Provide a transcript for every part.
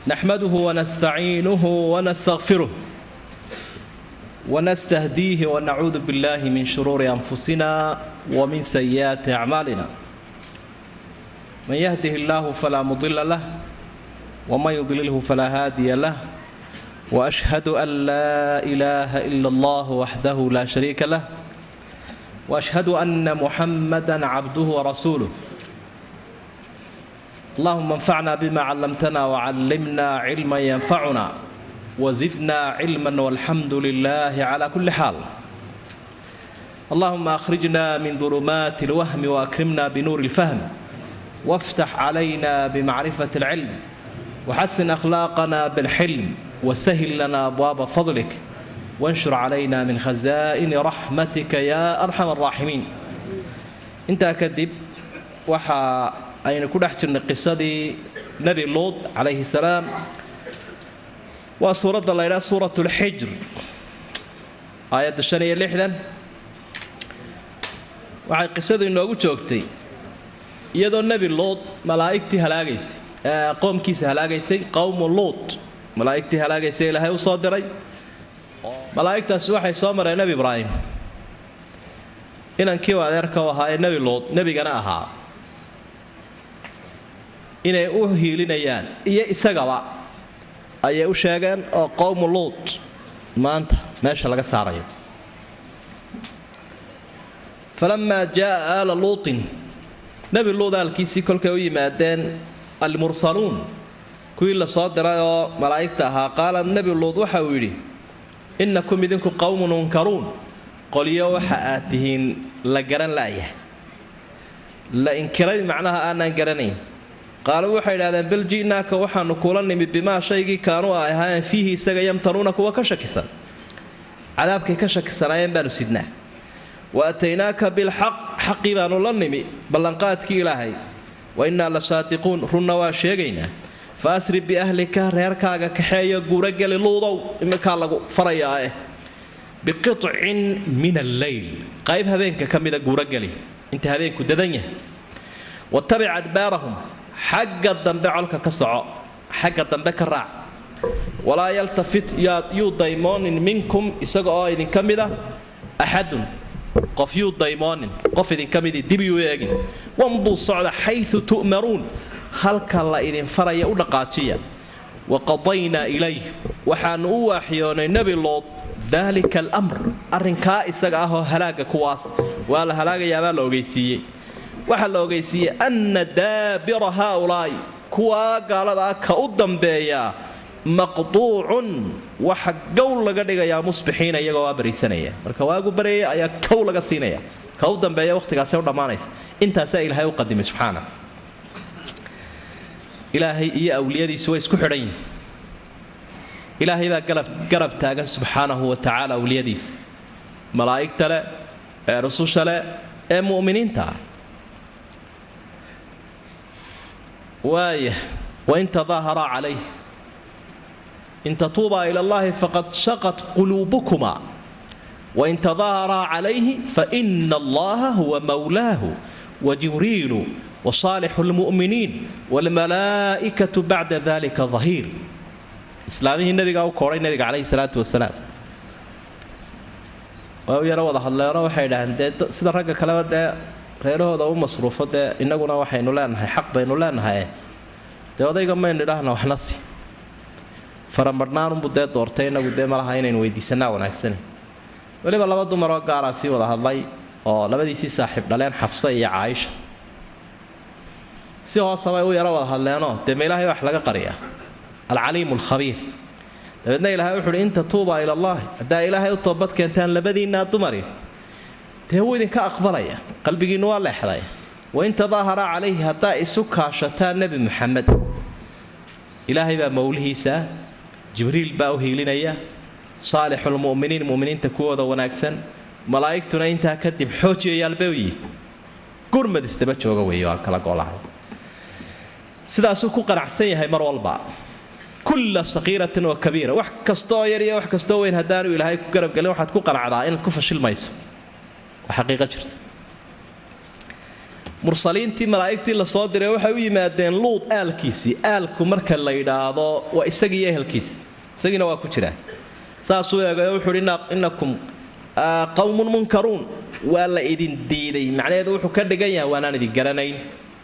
نحمده ونستعينه ونستغفره ونستهديه ونعوذ بالله من شرور أنفسنا ومن سيئات أعمالنا من يهده الله فلا مضل له ومن يضلله فلا هادي له وأشهد أن لا إله إلا الله وحده لا شريك له وأشهد أن محمدا عبده ورسوله اللهم انفعنا بما علمتنا وعلمنا علما ينفعنا وزدنا علما والحمد لله على كل حال اللهم اخرجنا من ظلمات الوهم واكرمنا بنور الفهم وافتح علينا بمعرفه العلم وحسن اخلاقنا بالحلم وسهل لنا ابواب فضلك وانشر علينا من خزائن رحمتك يا ارحم الراحمين انت كذب وحا aynu ku dhex jirnay qisadii nebi luud calayhi salaam waa suuradda la ydhaha suurat lxijr aayadda shan iyo lixdan waxay qisadu inoogu joogtay iyadoo nebi luud malaa'igtii halaagaysay qoomkiisa halaagaysay qowmu luud malaa'igtii halaagaysay ilaahay u soo diray malaa'igtaasi waxay soo mareen nebi ibraahim inankii u adeerka u ahaa ee nebi luud nebigana ahaa inay u hiilinayaan iyo isagaba ayay u sheegeen oo qowmu luud maanta meesha laga saarayo falamaa jaaa aala luutin nebi luud aalkiisii kolkay u yimaadeen almursaluun kuwii la soo diray oo malaa'igta ahaa qaala nebi luud waxa uu yidhi innakum idinku qowmun unkaruun qolyo waxa aad tihiin la garan la'yah la inkiray macnaha aanaan garanayn qaaluu waxay idhahdeen bal ji'naaka waxaanu kula nimid bimaa shaygii kaanuu ay ahaayeen fiihi isaga yamtanuuna kuwa ka shakisan cadaabkay ka shakisanaayeen baanu sidnaa wa ataynaaka bilxaq xaqii baanu la nimi ballanqaadkii ilaahay wa innaa la saadiquun runna waa sheegaynaa fa asri biahlika reerkaaga kaxeeyo guurageli luudow iminkaa lagu farayaa eh biqicin min alleyl qayb habeenka ka mida guurageli inta habeenku dadan yahay watabic adbaarahum xagga dambe colka ka soco xagga dambe ka raac walaa yaltafit yuu daymoonin minkum isaga oo idinka mida axadun qof yuu daymoonin qof idinka midii dib yuu eegin wamduu socda xayu tu'maruun halka la idin faraya u dhaqaajiya waqadaynaa ilayh waxaanu u waaxiyoonay nebi lood daalika alamr arrinkaa isaga ahoo halaaga kuwaas waa la halaagayaabaa la ogeysiiyey waxaa la ogeysiiyey anna daabira haaulaa'i kuwaa gaalada ah ka u dambeeyaa maqduucun waxa gow laga dhigayaa musbixiina iyagoo waa bariisanaya marka waagu bareeya ayaa kow laga siinaya ka u dambeeya wakhtigaasay u dhammaanaysa intaasaa ilaahay u qadimay subxaana ilaahay iyo awliyadiisu way isku xidhan yihin ilaahay baa garab taagan subxaanahu wa tacaala awliyadiisa malaa'igta leh ee rususha leh ee mu'miniinta ah waaya wain tadaaharaa calayh in tatuubaa ila allahi faqad shaqat quluubukuma wain tadaaharaa calayhi faina allaha huwa mawlaahu wajibriilu wasaalixu lmu'miniin waalmalaa'ikatu bacda dalika dahiir islaamihii nabigaa u koodhay nabiga calayhi salaatu wasalaam waa u yaro wada hadleenoo waxay idhaaheen dee sida ragga kaleba dee reerahooda u masruufo dee innaguna waxaynu leenahay xaq baynu leenahay dee odayga maynu idhaahna waxna si faramadhnaanunbu dee doortay inagu dee malaha inaynu weydiisanaa wanaagsani weliba laba dumaroo gaaraa sii wada hadlay oo labadiisii saaxiib dhaleen xafsa iyo caaisha si hoosabay u yaro wada hadleenoo dee ma ilaahay wax laga qariyaa alcaliimu alkhabiir dabeedna ilaahay wuxuuhi in tatuubaa ila allahi haddaa ilaahay u toobad keentaan labadiinnaa dumari dee wuu idinka aqbalaya qalbigiinnu waa leexday wain tadaaharaa calayhi haddaa isu kaashataan nebi muxamed ilaahay baa mowlihiisaa jibriil baa u hiilinaya saalixulmu'miniin mu'miniinta kuwooda wanaagsan malaa'igtuna intaa kadib xoojiyayaalbay u yihin gurmad istaba jooga weeyo aan kala goolahay sidaasuu ku qanacsan yahay mar walba kulla saqiiratin wa kabiira wax kastaoo yar iyo wax kastaoo weyn haddaanu ilaahay ku garabgelin waxaad ku qanacdaa inaad ku fashilmayso waa xaqiiqo jirta mursaliintii malaa'igtii lasoo diray waxay u yimaadeen luud aalkiisii aalku marka la yidhaahdo waa isagiiyo ehelkiisi isagiina waa ku jiraa saasuu eegayo wuxuuhi innakum qawmun munkaruun waa la idin diiday macnaheedu wuxuu ka dhigan yahay waanaan idin garanayn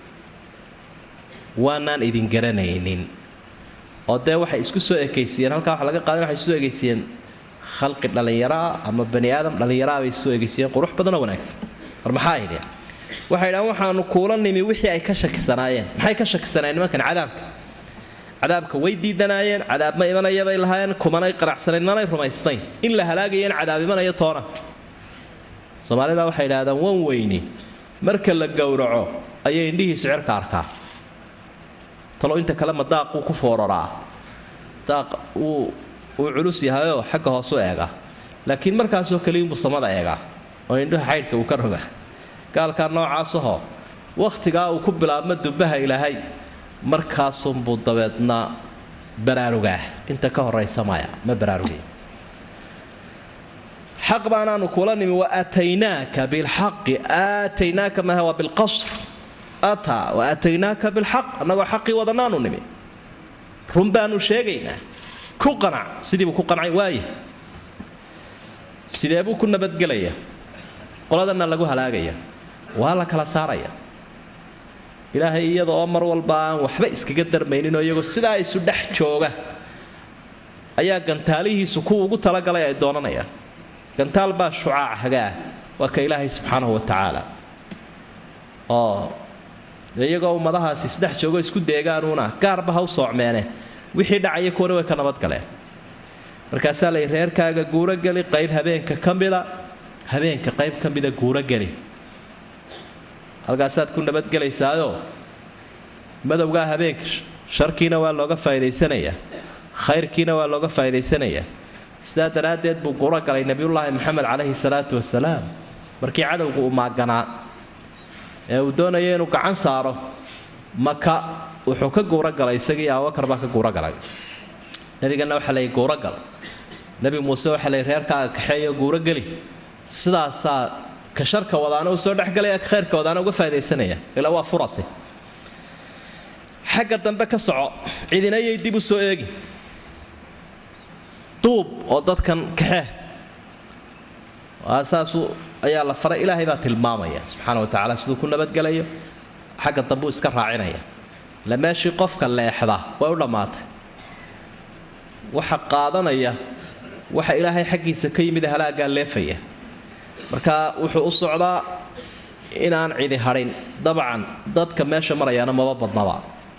waanaan idin garanaynin oo dee waxay isku soo ekaysiiyeen halkaa waxa laga qaadan waxay soo ekaysiiyeen khalqi dhallinyaraa ama bani aadam dhallinyaraa bay soo ekaysiiyeen qurux badanoo wanaagsan war maxaa idhi waxay idhahaan waxaanu kuula nimi wixii ay ka shakisanaayeen maxay ka shakisanaayeen nimankan cadaabka cadaabka way diidanaayeen cadaab ma imanaya bay lahaayeen kumanay qanacsanayn manay rumaysnayn in la halaagaya in cadaab imanayo toona soomaalida waxay idhahdaan wan weyni marka la gowraco ayay indhihiisu cirka arkaa talo inta kale ma daaq wuu ku fooraraa daaq wuu uu culus yahayoo xagga hoosu eega laakiin markaasoo kaliinbuu samada eegaa oo indhaha xaydhka uu ka roga gaalkaa noocaasahoo wakhtigaa uu ku bilaabmo dubbaha ilaahay markaasunbuu dabeedna baraarugaa inta ka horaysa maya ma baraarugay xaq baanaanu kula nimi wa aataynaaka bilxaqi aataynaaka maaha waa bilqasr ataa wa aataynaaka bilxaq annagoo xaqii wadanaanu nimi run baanu sheegaynaa ku qanac sidiibuu ku qancay waaya sidee buu ku nabadgelaya qoladana lagu halaagaya waa la kala saaraya ilaahay iyada oo mar walba aan waxba iskaga darmayninoo iyagoo sidaa isu dhex jooga ayaa gantaalihiisu kuwa ugu talagalay ay doonanayaan gantaal baa shucaac hagaa waa ka ilaahay subxaanahu wa tacaala oo iyagoo ummadahaasi isdhex joogo isku deegaanuuna gaarba ha u soocmeene wixii dhacaya kuwana way ka nabadgaleen markaasaa lay reerkaaga guurogeli qayb habeenka ka mida habeenka qayb ka mida guurogeli halkaasaad ku nabadgelaysaayoo madowgaa habeenka sharkiina waa looga faa'idaysanayaa khayrkiina waa looga faa'idaysanayaa sidaa daraaddeed buu guuro galay nebiyullaahi moxamed calayhi salaatu wasalaam markii cadowgu uu maaganaa ee uu doonaya inuu gacan saaro maka wuxuu ka guuro galay isagii abubakar baa ka guuro galay nebigana waxaa lay guuro gal nebi muuse waxaa lay reerkaaga kaxeeyo guuro geli sidaasaa ka sharka wadaana uu soo dhexgalaya ka khayrka wadaana uga faa'idaysanaya ilaa waa furasi xagga dambe ka soco cidinayay dib u soo eegi duub oo dadkan kaxee saasu ayaa la faray ilaahay baa tilmaamaya subxaana wa tacaala siduu ku nabadgelayo xagga dambe uu iska raacinaya ila meeshii qofka leexda way u dhammaatay waxa qaadanaya waxa ilaahay xaggiisa ka yimid halaagaa leefaya marka wuxuu u socdaa inaan cidi hadhin dabcan dadka meesha marayaana maba badnaba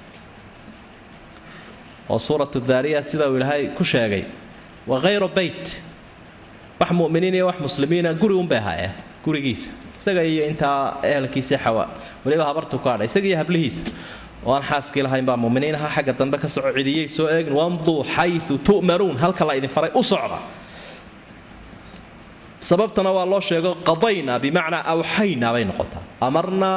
oo suuratu daariyaat sida uu ilaahay ku sheegay wa hayru beyt wax muminiin iyo wax muslimiina guri unbay ahaayeen gurigiisa isaga iyo intaa ehelkiisa xawa weliba habartu ku hadha isaga iyo hablihiisa oo aan xaaskii lahayn baa muminiin ahaa xagga dambe ka soco cidiyay soo eegin wamduu xayu tu'maruun halka la idin faray u socda sababtana waa loo sheego qadayna bimacnaa awxayna bay noqotaa amarnaa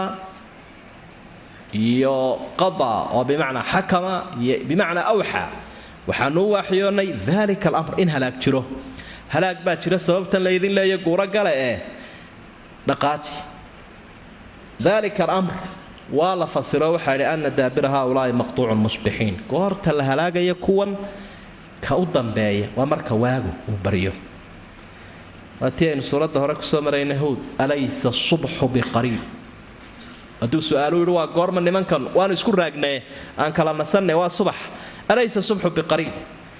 iyo qada oo bimacnaa xakama iyo bimacnaa awxa waxaanu u waaxyoonnay dalika alamr in halaag jiro halaag baa jira sababtan laydin leeya guuro gale ee dhaqaaji dalika alamr waa la fasiro waxaa yidhi ana daabira haaulaai maqtuucun musbixiin goorta la halaagaya kuwan ka u dambeeya waa marka waagu uu baryo waa tii aynu suuradda hore kusoo maraynay howd alaysa subxu biqariib hadduu su-aalu yidhi waa goorma nimankan waanu isku raagnee aan kala nasanne waa subax alaysa subxu biqariib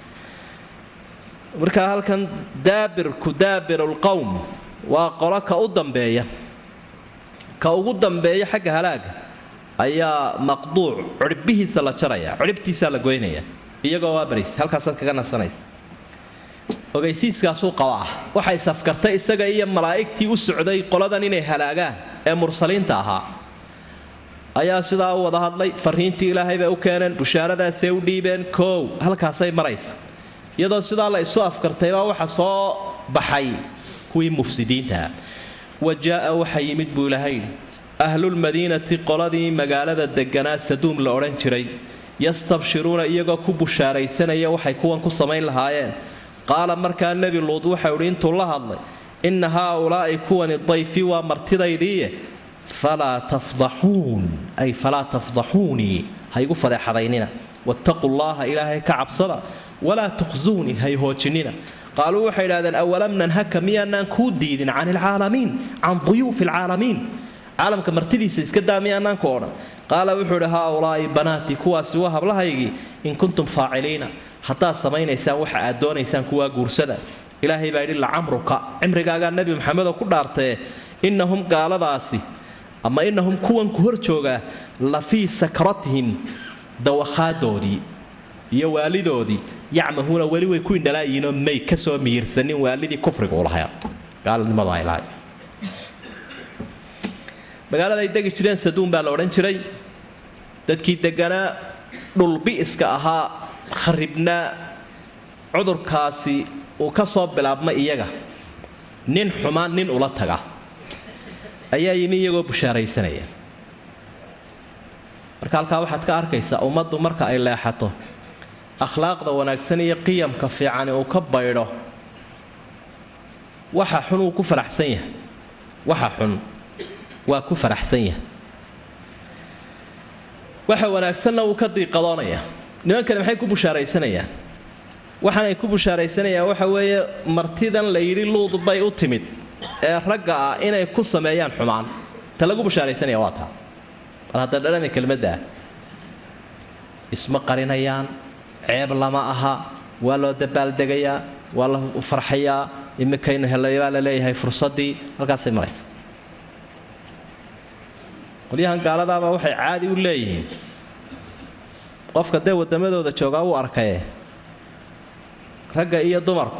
markaa halkan daabirku daabiru lqowm waa qolo ka u dambeeya ka ugu dambeeya xagga halaaga ayaa maqduuc cirhbihiisa la jaraya cirhibtiisaa la goynaya iyagoo waa baraysa halkaasaad kaga nasanaysa ogaysiiskaasuu qabaa waxa isafkartay isaga iyo malaa'igtii u socday qoladan inay halaagaan ee mursaliinta ahaa ayaa sidaa u wada hadlay fariintii ilaahay bay u keeneen bushaaradaasay u dhiibeen koow halkaasay maraysa iyadoo sidaa la isu afkartaybaa waxa soo baxay kuwii mufsidiintaha wa jaa'a waxa yimid buu ilaahay ahlulmadiinati qoladii magaalada deganaa saduum la odhan jiray yastabshiruuna iyagoo ku bushaaraysanaya waxay kuwan ku samayn lahaayeen qaala markaa nebi luud waxau idhi intuu la hadlay inna haaulaa'i kuwani dayfi waa martidaydiiye falaa tafdaxuun ay falaa tafdaxuunii ha igu fadeexadaynina wattaquu llaha ilaahay ka cabsada walaa tukhsuunii hay hoojinina qaaluu waxay idhahdeen awalam nanhaka miyaanaan kuu diidin can ilcaalamiin can duyuufi alcaalamiin caalamka martidiisa iska daa miyaanaan ku odhan qaala wuxuu idhi haaulaa'i banaatii kuwaasi waa hablahaygii in kuntum faaciliina haddaad samaynaysaan waxa aad doonaysaan kuwaa guursada ilaahay baa yidhi lacamruka cimrigaagaa nebi maxamedoo ku dhaartee innahum gaaladaasi ama innahum kuwan ku hor joogaa la fii sakratihim dawakhaaddoodii iyo waalidoodii yacmahuuna weli way ku indhalaayihiinoo may ka soo miyirsanin waalidii kufriga u lahaa gaalnimadu ay lahay magaalada ay degi jireen saduun baa la odhan jiray dadkii deganaa dhulbi'iska ahaa kharibnaa cudurkaasi uu ka soo bilaabmay iyaga nin xumaan nin ula taga ayaa yimi iyagoo bushaaraysanaya marka halkaa waxaad ka arkaysaa ummaddu marka ay leexato akhlaaqda wanaagsan iyo qiyamka fiicani uu ka baydho waxa xun uu ku faraxsan yahay waxa xun waa ku faraxsan yahay waxa wanaagsanna wuu ka diiqadoonaya nimankani maxay ku bushaaraysanayaan waxaanay ku bushaaraysanayaan waxa weeye martidan la yidhi luud bay u timid ee ragga ah inay ku sameeyaan xumaan ta lagu bushaaraysanaya waa taa bal hadda dhadhami kelmaddaa isma qarinayaan ceeb lama aha waa loo dabaaldegayaa waa la farxayaa iminkaynu helay baa la leeyahay fursaddii halkaasay maraysa qolyahan gaaladaaba waxay caadi u leeyihiin qofka dee waddamadooda joogaa wuu arkaye ragga iyo dumarku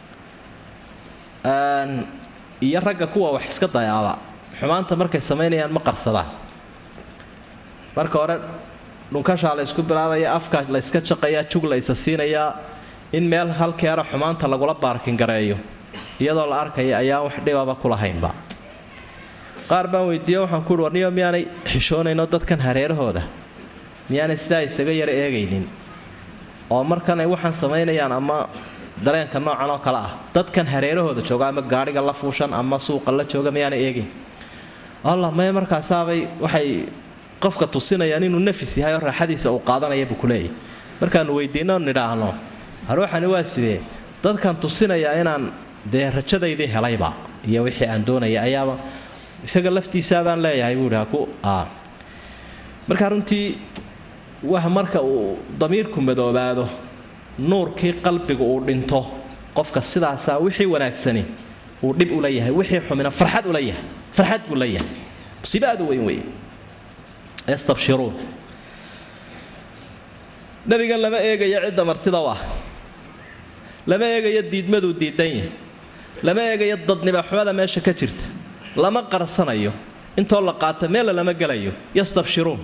iyo ragga kuwa wax iska dayaaba xumaanta markay samaynayaan ma qarsadaan marka hore dhunkashaa la ysku bilaabaya afka la yska jaqayaa jug la isa siinayaa in meel halkeera xumaanta lagula baarkingareeyo iyadoo la arkaya ayaan wax dhibaba kulahaynba qaar baan weydiiye waxaan kuuhi warniyo miyaanay xishoonayno dadkan hareerahooda miyaanay sidaa isaga yara eegaynin oo markanay waxaan samaynayaan ama dareenka noocan oo kale ah dadkan hareerahooda jooga ama gaadhiga la fuushan ama suuqa la jooga miyaanay eegayn allah maya markaasaabay waxay qofka tusinayaan inuu nafis yahay oo raaxadiisa uu qaadanaya buu kuleeyahy markaanu weydiinno nidhaahno haruuxani waa sidee dadkan tusinayaa inaan dee rajadaydii helayba iyo wixii aan doonaya ayaaba isaga laftiisaabaan leeyahay buu idhi ku marka runtii wax marka uu damiirku madoobaado nuurkii qalbiga uu dhinto qofka sidaasaa wixii wanaagsani uu dhib ula yahay wixii xumina farxad ula yahay farxad buu la yahay musiibo aad u weyn weeye yastabshiruun nabigan lama eegayo cidda martida u ah lama eegayo diidmaduu diidan yahay lama eegayo dadnibaxumada meesha ka jirta lama qarsanayo intoo la qaata meella lama gelayo yastabshiruun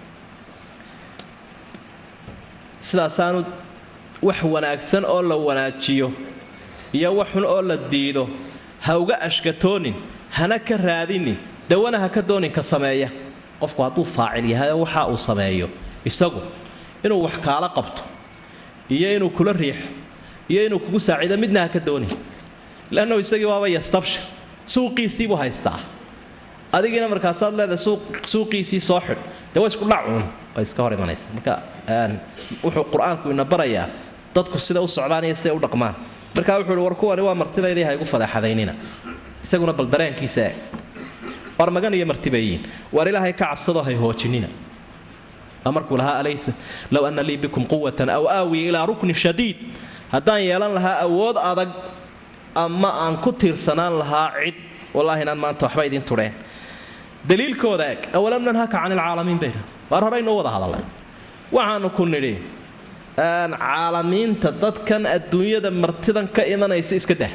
sidaasaanu wax wanaagsan oo la wanaajiyo iyo wax xun oo la diido ha uga ashkatoonin hana ka raadinin dawana ha ka doonin ka sameeya qofku hadduu faacil yahayoo waxa uu sameeyo isagu inuu wax kaala qabto iyo inuu kula riixo iyo inuu kugu saaciido midna ha ka doonin lannahu isagii waaba yastabshir suuqiisii buu haystaa adigiina markaasaad leedahay suuqiisii soo xidh dee waa isku dhacuun way iska hor imanaysa marka wuxuu qur-aanku ina barayaa dadku sida u socdaan iyo siday u dhaqmaan marka wuxuu ihi war kuwani waa martidaydii ha igu fadeexadaynina isaguna bal dareenkiisa eeg war magan iyo martibayiin war ilaahay ka cabsadoo hay hoojinina markuu lahaa alaysa low ana lii bikum quwatan aw aawi ilaa rukni shadiid haddaan yeelan lahaa awood adag ama aan ku tiirsanaan lahaa cid wallaahi inaan maanta waxba idin tudheen daliilkooda eg awalam nanhaka can ilcaalamiin bayna waar horeynoo wada hadalay waxaanu ku nidhi caalamiinta dadkan adduunyada martidan ka imanaysa iska dah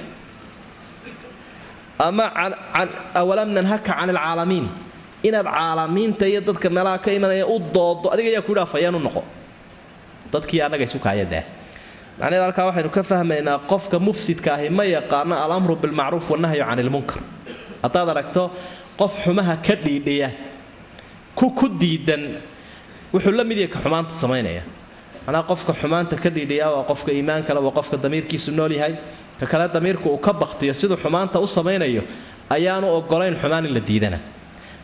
ama awalam nanhaka can ilcaalamiin inaad caalamiinta iyo dadka meelaha ka imanaya u doodo adiga ayaa ku dhaafayaan u noqo dadkii annaga isu kaayadaa macnaheed halkaa waxaynu ka fahmaynaa qofka mufsidka ahi ma yaqaano alamru bilmacruuf wanahyu can ilmunkar haddaad aragto qof xumaha ka dhiidhiya ku ku diidan wuxuu la mid yahay ka xumaanta samaynaya macnaha qofka xumaanta ka dhiidhiya waa qofka iimaan kale waa qofka damiirkiisu nool yahay ka kale damiirku uu ka baktiyo siduu xumaanta u samaynayo ayaanu ogolayn xumaan in la diidana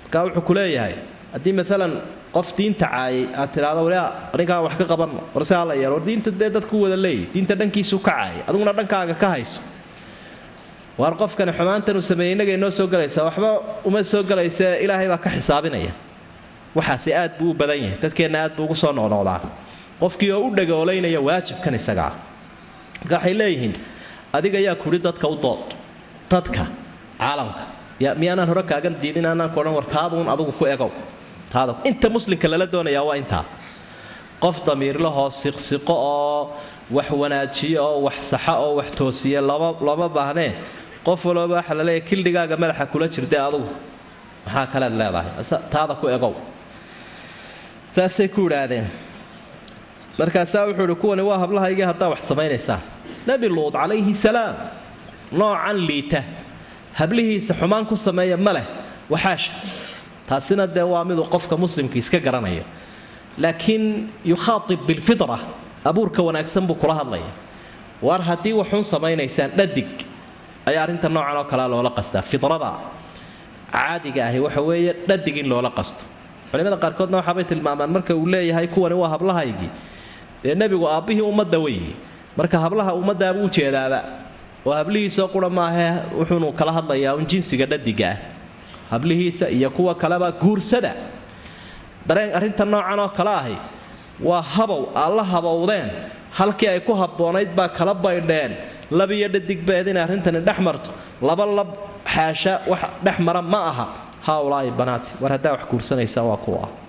markaa wuxuu ku leeyahay haddii maalan qof diinta caayay aad tidhaahdo wali arrinkaa wax ka qabanno war si alla yeelo war diinta dee dadku wada leeyahy diinta dhankiisu ka caayay adiguna dhankaaga ka hayso waar qofkani xumaantan uu sameeyey innagay noo soo gelaysaa waxba uma soo gelaysa ilaahay baa ka xisaabinaya waxaasi aad buu u badan yahay dadkeenna aad buu ugu soo noqnoqdaa qofkii oo u dhagoolaynaya waajibkan isagaa marka waxay leeyihiin adiga yaa kudhi dadka u dood dadka caalamka miyaanaan hore kaagan diidin aanaan ku odhan war taaduun adugu ku egow taada inta muslimka lala doonayaa waa intaa qof damiirlahoo siqsiqo oo wax wanaajiyo oo wax saxa oo wax toosiya lama lama baahnee qof walooba waxa la leeyahay kildhigaaga madaxa kula jirda adugu maxaa kalead leedahay taada ku egow saasay ku idhaahdeen markaasaa wuxuu ihi kuwani waa hablahaygii haddaa wax samaynaysaan nebi luud calayhi salaam noocan liita hablihiisa xumaan ku sameeya ma leh waxaasha taasina dee waa miduu qofka muslimka iska garanaya laakiin yukhaatib bilfitra abuurka wanaagsan buu kula hadlaya waar haddii waxuun samaynaysaan dhadig ayaa arrinta noocan oo kalea loola qastaa fidrada caadiga ahi waxa weeye dhadig in loola qasto culimada qaarkoodna waxaabay tilmaamaan marka uu leeyahay kuwani waa hablahaygii dee nebigu aabbihii ummadda weeye marka hablaha ummaddaabuu ujeedaaba oo hablihiisoo qura maahee wuxuunu kala hadlayaa un jinsiga dhadiga ah hablihiisa iyo kuwa kaleba guursada dareen arrinta noocan oo kale ahi waa habow aad la habowdeen halkii ay ku habboonayd baa kala baydheen lab iyo dhadigbeed inay arrintani dhex marto laba lab xaasha wax dhex mara ma aha haaulaa'i banaati war haddaa wax guursanaysaa waa kuwa ah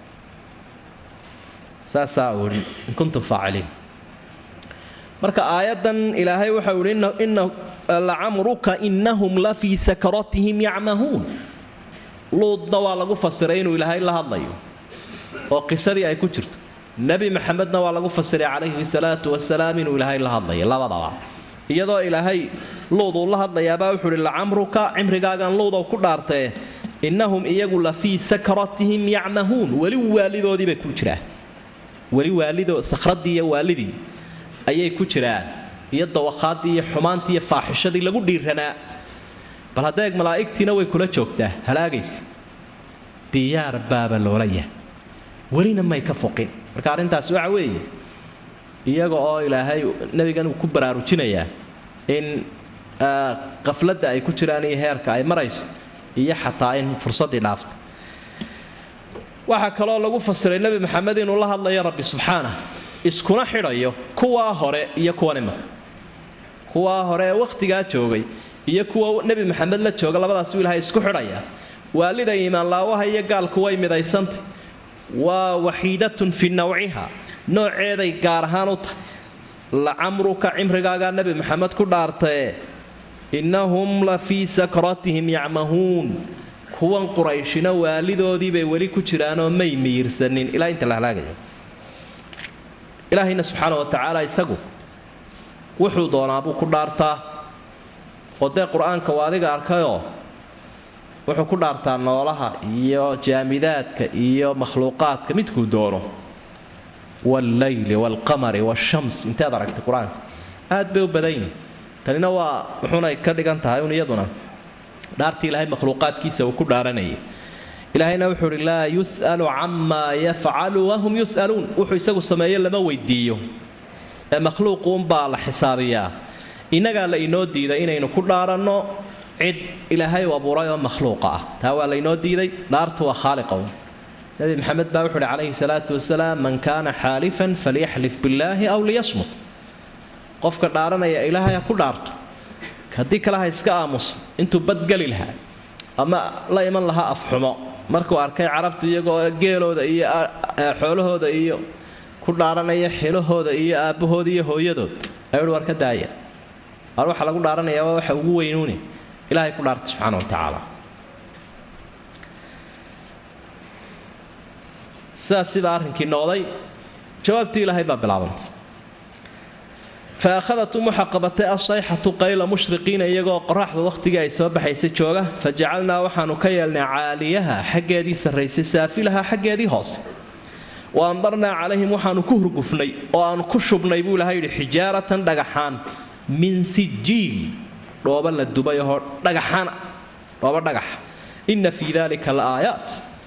saasaa uu ihi in kuntum faaciliin marka aayaddan ilaahay waxau ihi ina lacamruka innahum la fii sakratihim yacmahuun luudna waa lagu fasiray inuu ilaahay la hadlayo oo qisadii ay ku jirto nebi maxamedna waa lagu fasiray calayhi salaatu wasalaam inuu ilaahay la hadlayo labadaba iyadoo ilaahay luud uu la hadlayaabaa wuxuu ihi lacamruka cimrigaagan luudow ku dhaartee innahum iyagu la fii sakratihim yacmahuun weli waalidoodii bay ku jiraan weli waalido sakhradii iyo waalidii ayay ku jiraan iyo dawakhaadii iyo xumaantii iyo faaxishadii lagu dhiiranaa bal haddeeg malaa'igtiina way kula joogtaa halaagaysa diyaar baaba loola yahay welina may ka foqin marka arrintaasi waxa weeye iyaga oo ilaahay nebigan uu ku baraarujinayaa in qafladda ay ku jiraan iyo heerka ay marayso iyo xataa in fursaddii dhaafta waxaa kaloo lagu fasiray nebi maxamed inuu la hadlayo rabbi subxaanah iskuna xidhayo kuwaa hore iyo kuwan imanka kuwaa hore ee wakhtigaa joogay iyo kuwa nebi maxamed la jooga labadaasuu ilahay isku xidhaya waalida iimaanlaawaha iyo gaalku way midaysantay waa waxiidatun fi nawciha nooceeday gaar ahaan u tahay lacamruka cimrigaagaa nebi maxamed ku dhaartae innahum la fii sakratihim yacmahuun kuwan qurayshina waalidoodii bay weli ku jiraanoo may miyirsanin ilaa inta la halaagayo ilaahayna subxaana wa tacaala isagu wuxuu doonaabuu ku dhaartaa oo dee qur-aanka waa adiga arkayoo wuxuu ku dhaartaa noolaha iyo jaamidaadka iyo makhluuqaadka midkuu doono walleyli waalqamari waashams inteed aragtay qur-aanka aad bay u badan yihin tanina waa muxuunay ka dhigan tahay un iyaduna dhaartii ilaahay makhluuqaadkiisa uu ku dhaaranayay ilaahayna wuxuu uhi laa yus'alu camaa yafcalu wahum yus'aluun wuxuu isagu sameeyo lama weydiiyo ee makhluuquunbaa la xisaabiyaa innagaa la inoo diiday inaynu ku dhaaranno cid ilaahay u abuuray oo makhluuqa ah taa waa laynoo diiday dhaartu waa khaaliqown nabi maxamed baa wuxu uhi calayhi salaatu wasalaam man kaana xaalifan falyaxlif billaahi aw liyasmut qofka dhaaranaya ilaahay ha ku dhaarto haddii kale ha iska aamuso intuu badgeli lahaa ama la iman lahaa afxumo markuu arkay carabtu iyagoo geelooda iyo xoolahooda iyo ku dhaaranaya xilahooda iyo aabbahooda iyo hooyadood ayuuhi war ka daaya war waxaa lagu dhaaranayaa waa waxa ugu weynuuni ilaahay ku dhaarta subxaana wa tacaala sidaas sidaa arrinkii noqday jawaabtii ilaahay baa bilaabantay fa akhadatum waxaa qabatay asayxatu qayla mushriqiina iyagoo qoraxda wakhtigii ay soo baxaysay jooga fa jacalnaa waxaanu ka yeelnay caaliyaha xaggeedii sarraysay saafilaha xaggeedii hoose wa amdarnaa calayhim waxaanu ku hurgufnay oo aanu ku shubnay buu ilahay yidhi xijaaratan dhagaxaan min sijiil dhooba la dubay oo dhagaxana dhooba dhagaxa inna fii dalika la aayaat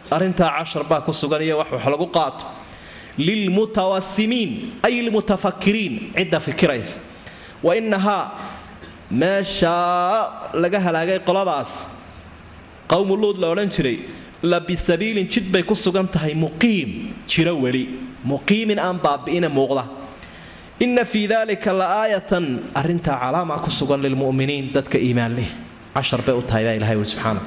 arrintaa cashar baa ku sugan iyo wax wax lagu qaato lilmutawasimiin ay lilmutafakiriin cidda fikiraysa wa innahaa meeshaa laga halaagay qoladaas qowmu luud la odhan jiray la bisabiilin jid bay ku sugan tahay muqiim jiro weli muqiimin aan baabi'ina muuqda inna fii dalika la aayatan arrintaa calaama ku sugan lilmu'miniin dadka iimaan leh cashar bay u tahay baa ilahay wi subxaana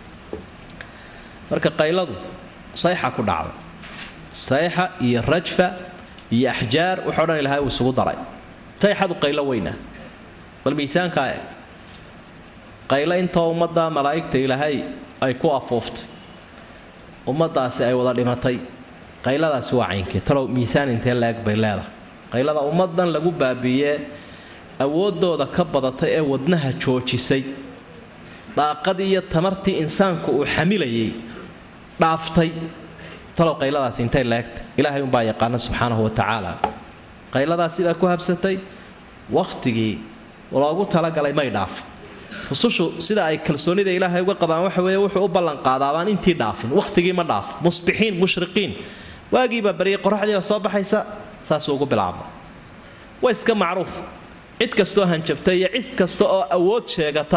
marka qayladu sayxa ku dhacday sayxa iyo rajfa iyo axjaar waxao dhan ilahay uu isugu daray sayxadu qaylo weyna bal miisaankaa e qaylo intoo ummadda malaa'igta ilaahay ay ku afuuftay ummaddaasi ay wada dhimatay qayladaasi waa caynkee talow miisaan intee la-eg bay leedahay qaylada ummaddan lagu baabiiyee awooddooda ka badatay ee wadnaha joojisay daaqadii iyo tamartii insaanku uu xamilayay dhaaftay talow qayladaasi intay laegtay ilaahay umbaa yaqaana subxaanahu wa tacaala qayladaas sidaa ku habsatay wakhtigii loogu talagalay may dhaafin rusushu sida ay kalsoonida ilaahay uga qabaan waxa weeye wuxuu u ballanqaadaabaan intii dhaafin wakhtigii ma dhaafin musbixiin mushriqiin waagiibaa baryay qoraxdiiba soo baxaysa saasuu ugu bilaabma waa iska macruuf cid kastoo hanjabta iyo cid kasta oo awood sheegata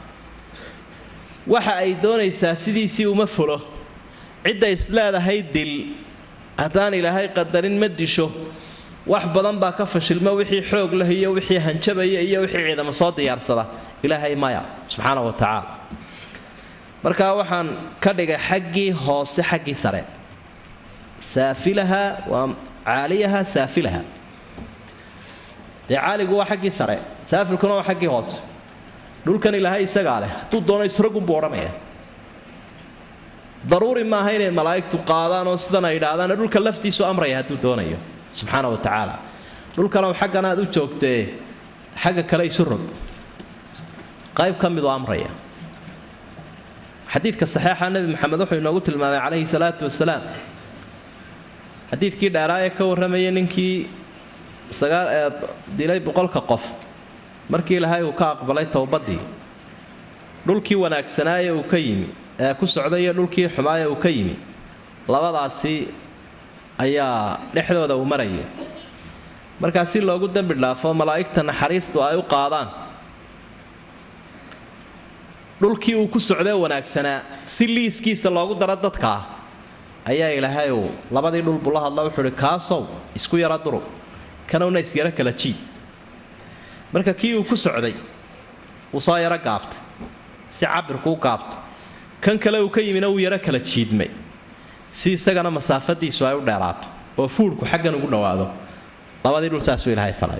waxa ay doonaysaa sidiisii uma fulo cidda isleedahay dil haddaan ilaahay qadarin ma disho wax badan baa ka fashilma wixii xoog leh iyo wixii hanjabaya iyo wixii ciidamo soo diyaarsada ilaahay maya subxaana wa tacaala markaa waxaan ka dhigay xaggii hoose xaggii sare saafilaha waa caaliyaha saafilaha dee caaligu waa xaggii sare saafilkuna waa xaggii hoose dhulkan ilaahay isagaa leh hadduu doono isragunbuu odhanaya daruuri maaha inay malaa'igtu qaadaan oo sidan ay idhaahdaan dhulka laftiisu amraya hadduu doonayo subxaana wa tacaala dhulkanow xaggan aad u joogtee xagga kale isu rog qayb ka midoo amraya xadiidka saxeixa nebi maxamed wuxuu inoogu tilmaamay calayhi salaatu wasalaam xadiidkii dheeraa ee ka warramaya ninkii sagaal ee dilay boqolka qof markii ilaahay uu ka aqbalay towbaddii dhulkii wanaagsanaaye uu ka yimi ee ku socday iyo dhulkii xumaaye uu ka yimi labadaasi ayaa dhexdooda uu maraya markaa si loogu dembi dhaafo malaa'igta naxariistu ay u qaadaan dhulkii uu ku socdee wanaagsanaa si liiskiisa loogu daro dadkaa ayaa ilaahay uu labadii dhulbu la hadla wuxuu uhi kaasow isku yara durug kanowna isyaro kala jiid marka kii uu ku socday wuu soo yaro gaabtay si cabirku u gaabto kan kale uu ka yimina wuu yaro kala jiidmay si isagana masaafadiisu ay u dheeraato oo fuurhku xaggan ugu dhowaado labadii dhul saasuu ilaahay falay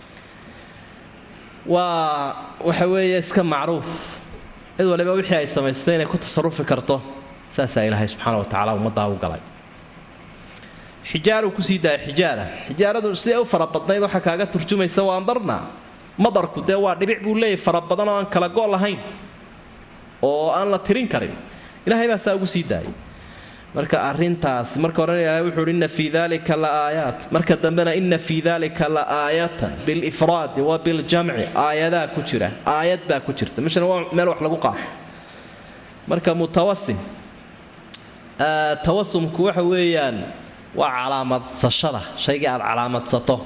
waa waxa weeye iska macruuf cid waliba wixii ay samaystay inay ku tasarufi karto saasaa ilaahay subxaana wa tacaala ummaddaa u galay xijaaruu kusii daaya xijaara xijaaradu siday u fara badnayd waxaa kaaga turjumaysa waa andarna madarku dee waa dhibic buu leeyahy fara badan oo aan kala go' lahayn oo aan la tirin karin ilaahay baa saa ugu sii daayay marka arintaas marka horena ilaahay wuxuu uhi inna fii dalika la aayaat marka dambena inna fii dalika la aayatan bilifraadi wa biljamci aayadaa ku jira aayad baa ku jirta meshana waa meel wax lagu qaato marka mutawasim tawasumku waxa weeyaan waa calaamadsashada shaygii aad calaamadsato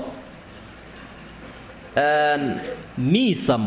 miisam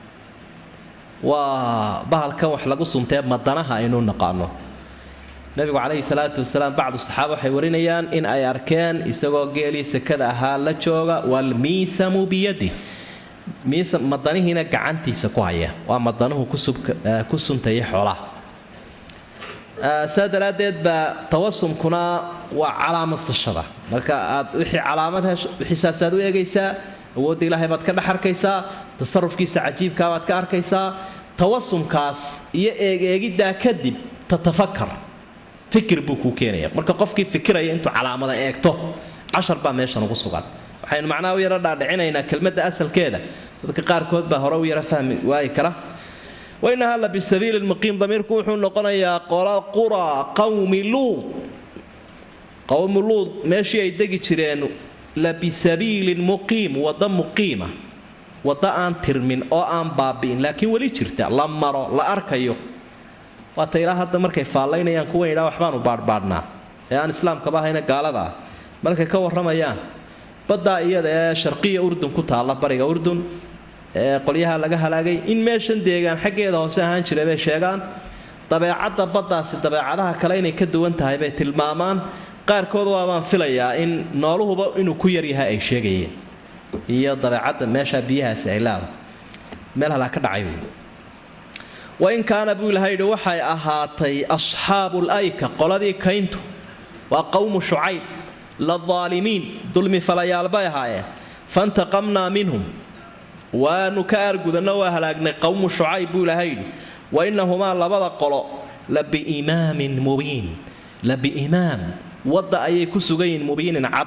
waa bahalkan wax lagu suntee madanaha aynu naqaano nabigu calayhi salaatu wasalaam bacdu saxaaba waxay warinayaan in ay arkeen isagoo geelii sekada ahaa la jooga walmiisamu biyadi miisam madanihiina gacantiisa ku haya waa madanuhu ku suntaya xoolaha saa daraaddeed baa tawasumkuna waa calaamadsashada marka aad wixii calaamad hesho wixiisaasaad u eegaysaa awoodda ilaahay baad ka dhex arkaysaa tasarufkiisa cajiibkaa baad ka arkaysaa tawasumkaas iyo eegeegiddaa kadib tatafakar fikir buu kuu keenaya marka qofkii fikiraya intuu calaamada eegto cashar baa meeshan ugu sugan waxaynu macnaha u yaro dhaadhicinaynaa kelmadda asalkeeda dadka qaarkood baa hore u yaro fahmi waayi kara wainahaa la bisabiili lmuqiim damiirku wuxuu noqonayaa qola qura qawmi luud qowmi luud meeshii ay degi jireen la bisabiilin muqiim wadda muqiima wadda aan tirmin oo aan baabi'in laakiin weli jirta la maro la arkayo waata ilaa hadda markay faallaynayaan kuwan yidhaa waxbaanu baadhbaadhnaa ee aan islaamkaba ahayna gaalada ah markay ka warramayaan baddaa iyada ee sharqiya urdun ku taalla bariga urdun ee qolyaha laga halaagay in meeshan deegaan xaggeeda hoose ahaan jiray bay sheegaan dabeecadda baddaasi dabeecadaha kale inay ka duwan tahay bay tilmaamaan qaarkood waabaan filayaa in nooluhuba inuu ku yaryahay ay sheegayeen iyo dabeecadda meesha biyahaasi ay leedahay meel halaa ka dhacay wey wain kaana buu ilaha yidhi waxay ahaatay asxaabul ayka qoladii kayntu waa qowmu shucayb la daalimiin dulmi falayaal bay ahaayeen fantaqamnaa minhum waanu ka aargudanno waa halaagnay qowmu shucayb buu ilaha yidhi wa innahumaa labada qolo la biimaamin mubiin la biimaam wadda ayay ku sugan yihiin mubiinin cad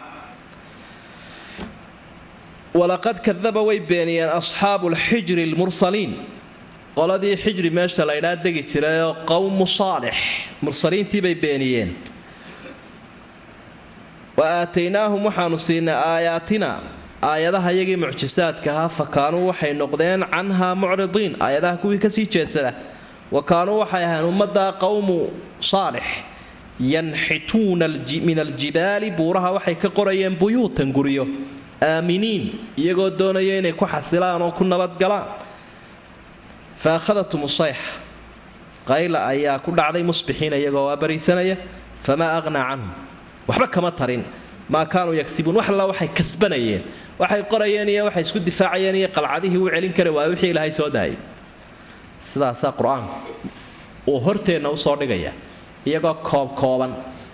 walaqad kadaba way beeniyeen asxaabu lxijri lmursaliin qoladii xijri meesha laydhaa degi jirayoo qowmu saalix mursaliintii bay beeniyeen wa aataynaahum waxaanu siinay aayaatina aayadaha iyagii mucjisaadka ahaa fa kaanuu waxay noqdeen canhaa mucridiin aayadaha kuwii kasii jeedsada wa kaanuu waxay ahayn ummaddaa qowmu saalix yanxituuna min aljibaali buuraha waxay ka qorayeen buyuutan guryo aaminiin iyagoo doonaya inay ku xasilaan oo ku nabadgalaan fa akhadatum sayxa qayla ayaa ku dhacday musbixiina iyagoo waa bariisanaya famaa aqnaa canhum waxba kama tarin maa kaanuu yagsibuun wax alla waxay kasbanayeen waxay qorayeen iyo waxay isku difaacayeen iyo qalcadihii u celin kara waa wixii ilaahay soo daayay sidaasaa qur-aanku uu horteenna usoo dhigaya iyagoo koobkooban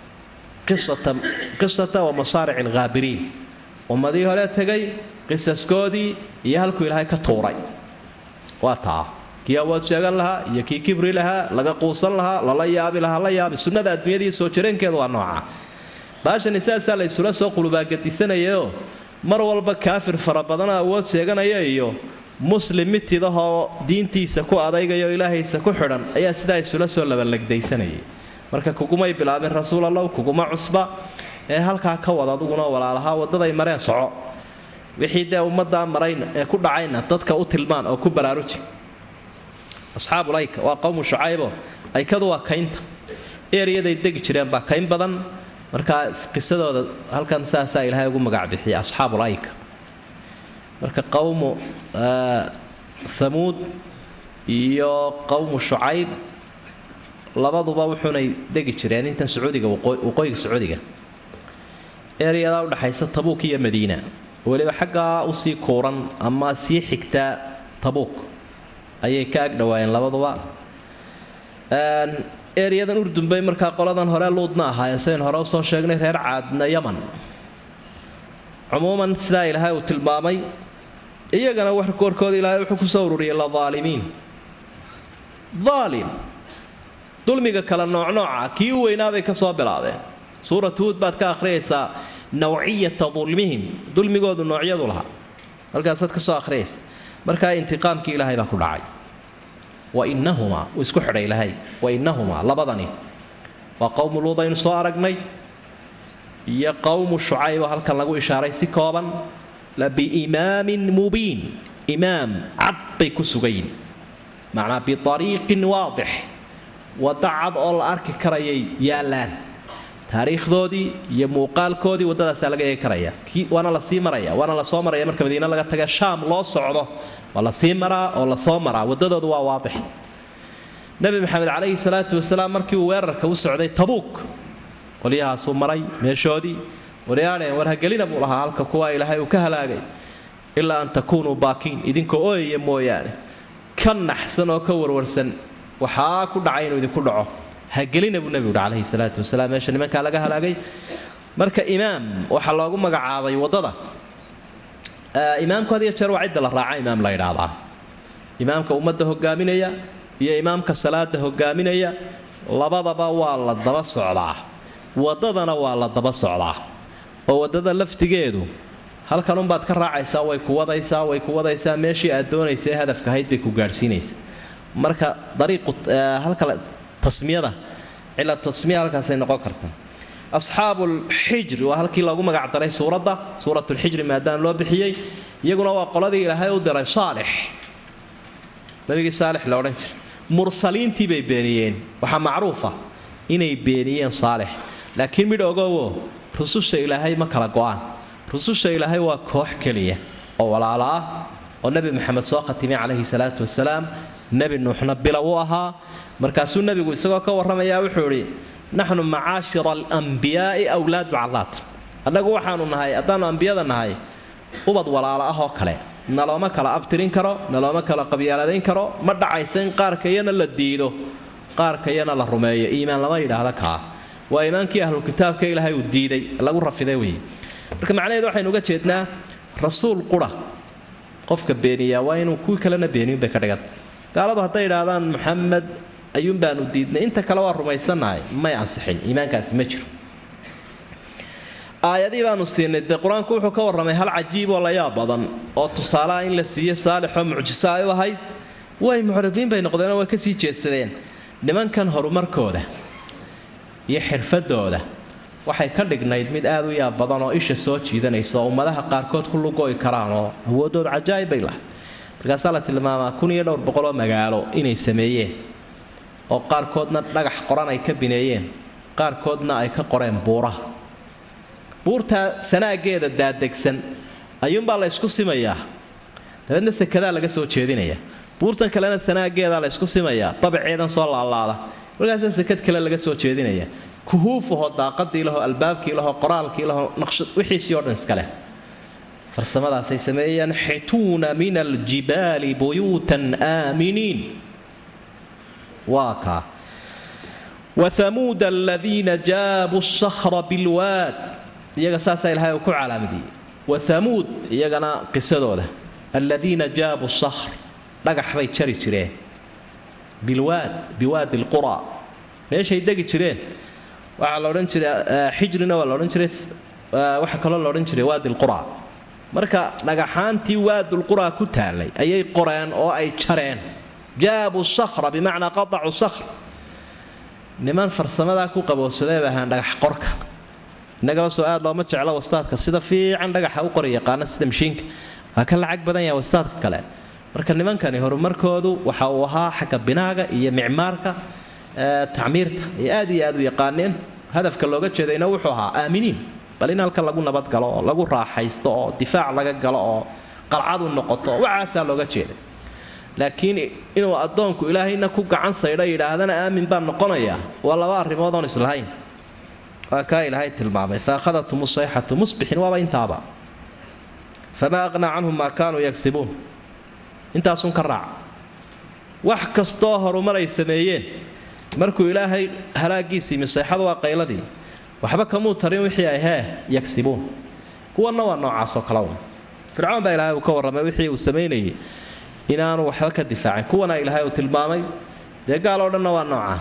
qisata wa masaarici alghaabiriin ummadii hore tegay qisaskoodii iyo halkuu ilaahay ka tuuray waa taa kii awood sheegan lahaa iyo kii kibri lahaa laga quusan lahaa lala yaabi lahaa la yaabi sunnada adduunyadii soo jireenkeedu waa nooca baashani saasaa la isula soo qulubaagadisanayao mar walba kaafir fara badana awood sheeganaya iyo muslim mitidahoo diintiisa ku adaygayo ilaahaysa ku xidhan ayaa sidaa isula soo labalegdaysanayay marka kugumay bilaabin rasuul allow kuguma cusba ee halkaa ka wad aduguna walaalahaa waddaday mareen soco wixii dee ummaddaa marayna ee ku dhacayna dadka u tilmaan oo ku baraaruji asxaabul ayka waa qowmu shucaybo aykadu waa kaynta eeryaday degi jireen baa kayn badan markaa qisadooda halkan saasaa ilaahay ugu magac bixiyay asxaabul ayka marka qowmu hamuud iyo qowmu shucayb labaduba wuxuunay degi jireen intan sacuudiga waqooyiga sacuudiga eryadaa udhaxaysa tabuuk iyo madiina weliba xaggaa usii kuuran ama sii xigtaa tabuuk ayay ka ag dhawaayeen labaduba eryadan urdun bay markaa qoladan hore luudna ahaayeen sidayn hore usoo sheegnay reer caadna yaman cumuuman sidaa ilaahay uu tilmaamay iyagana warkooda ilaahay wuxuu kusoo ururiyay la daalimiin daalim dulmiga kale noocnooca kii u weynaabay ka soo bilaabeen suurat huud baad ka akhriyaysaa nawciyata dulmihim dulmigoodu noocyadu lahaa halkaasaad ka soo akhriyaysa markaa intiqaamkii ilaahay baa ku dhacay wa inahumaa uu isku xidhay ilaahay wa inahumaa labadani waa qowmu luud aynu soo aragnay iyo qowmu shucayb oo halkan lagu ishaaray si kooban la biimaamin mubiin imaam cad bay ku sugayin macnaa biariiqin waadix wadda cad oo la arki karayay yaallaan taariikhdoodii iyo muuqaalkoodii waddadaasaa laga eegi karaya waana la sii maraya waana la soo maraya marka madiine laga taga shaam loo socdo waa la sii maraa oo la soo maraa waddadoodu waa waadix nebi maxamed calayhi salaatu wasalaam markii uu weerarka u socday tabuuk qolyahaasuu maray meeshoodii waryaadheen warhagelina buu lahaa halka kuwa ilaahay uu ka halaagay ilaa an takuunuu baakiin idinkoo ooyaya mooyaane ka naxsan oo ka warwarsan waxaa ku dhacay inuu idinku dhaco hagelina buu nebigu uhi calayhi salaatu wasalaam meesha nimankaa laga halaagay marka imaam waxaa loogu magacaabay waddada imaamku had iyo jeer waa cidda la raaca imaam la ydhaahdaa imaamka ummadda hogaaminaya iyo imaamka salaada hogaaminaya labadaba waa la daba socdaa waddadana waa la daba socdaa oo waddada laftigeedu halkanunbaad ka raacaysaa way ku wadaysaa way ku wadaysaa meeshii aad doonaysa hadafka ahayd bay ku gaadhsiinaysa marka dariiqu halka tasmiyada cila tasmiya halkaasay noqon kartaa asxaabulxijri waa halkii loogu magac daray suuradda suuratulxijri maadaama loo bixiyey iyaguna waa qoladii ilaahay u diray saalix nabigii saalix la odhan jiray mursaliintii bay beeniyeen waxaa macruufa inay beeniyeen saalix laakiin midh ogowo rususha ilaahay ma kala go-aan rususha ilaahay waa koox keliya oo walaalo ah oo nebi maxamed soo khatimay calayhi salaatu wasalaam nebi nuuxna bilow u ahaa markaasuu nebigu isagoo ka warramayaa wuxuu idhi naxnu macaashira alambiyaai awlaadu callaad annagu waxaanu nahay haddaannu ambiyada nahay ubad walaalo ah oo kale nalooma kala abtirin karo nalooma kala qabyaaladeyn karo ma dhacaysa in qaarkayana la diido qaarkayana la rumeeyo iimaan lama yidhaahda kaa waa iimaankii ahlu kitaabka ilaahay uu diiday lagu rafiday wey marka macnaheedu waxaynu uga jeednaa rasuul qura qofka beeniyaa waa inuu kuwii kalena beeniyun bay ka dhigan gaaladu hadday idhaahdaan maxamed ayuun baanu diidnay inta kale waa rumaysannahay may ansixin iimaankaasi ma jiro aayadii baanu siinay dee qur-aanku wuxuu ka warramay hal cajiib oo la yaab badan oo tusaalaha in la siiyo saalixoo mucjiso ay u ahayd way mucridiin bay noqdeenoo way kasii jeedsadeen nimankan horumarkooda iyo xirfadooda waxay ka dhignayd mid aad u yaab badan oo isha soo jiidanaysa oo ummadaha qaarkood ku lugoy karaan oo awoodooda cajaa'ib bay lahay markaasaa la tilmaamaa kun iyo dhowr boqoloo magaalo inay sameeyeen oo qaarkoodna dhagax qoran ay ka bineeyeen qaarkoodna ay ka qoreen buuraha buurtaa sanaageeda daadegsan ayuunbaa la ysku simayaa dabeedna sekadaa laga soo jeedinaya buurtan kalena sanaageedaa la ysku simayaa babaceedan soo laalaada markaasaa sekad kale laga soo jeedinaya kuhuufahoo daaqadii lahoo albaabkii lahoo qoraalkii lahoo naqshad wixiisii oo dhan iskaleh farsamadaasay sameeyeen xituuna min aljibaali buyuutan aaminiin waa kaa wathamuuda aladiina jaabuu shahra bilwaad iyaga saasaa ilahay uu ku calaamadiyey wathamuud iyagana qisadooda aladiina jaabuu shahr dhagax bay jari jireen bilwaad biwaadi lqura meeshay degi jireen waxaa la odhan jiray xijrina waa la odhan jiray waxaa kaloo la odhan jiray waadi lqura marka dhagaxaantii waadulqura ku taalay ayay qoreen oo ay jareen jaabuu shahra bimacnaa qadacu shahr niman farsamadaa ku qabowsadee bay ahaan dhagax qorka innagaba soo aad looma jeclo wastaadka sida fiican dhagaxa u qori yaqaana sida mashiinka waa ka lacag badan yaha wastaadka kale marka nimankani horumarkoodu waxa uu ahaa xagga binaaga iyo micmaarka tacmiirta ay aad iyo aad u yaqaaneen hadafka looga jeedayna wuxuu ahaa aaminiin bal in halkan lagu nabadgalo oo lagu raaxaysto oo difaac laga galo oo qalcadu noqoto waxaasaa looga jeeday laakiin inuu addoonku ilaahayna ku gacan saydho yidhaahdana aamin baan noqonayaa waa laba arrimood oon islahayn waa kaa ilaahay tilmaamay fa akhadathum sayxatu musbixin waaba intaaba famaa aqnaa canhum maa kaanuu yagsibuun intaasun ka raaca wax kastoo horumar ay sameeyeen markuu ilaahay halaagiisii misayxadu waa qayladii waxba kamuu tarin wixii ay hee yagsibuun kuwanna waa noocaasoo kale un fircoon baa ilaahay uu ka warramay wixii uu samaynayay inaanu waxba ka difaacin kuwana ilaahay uu tilmaamay dee gaal oo dhanna waa noocaa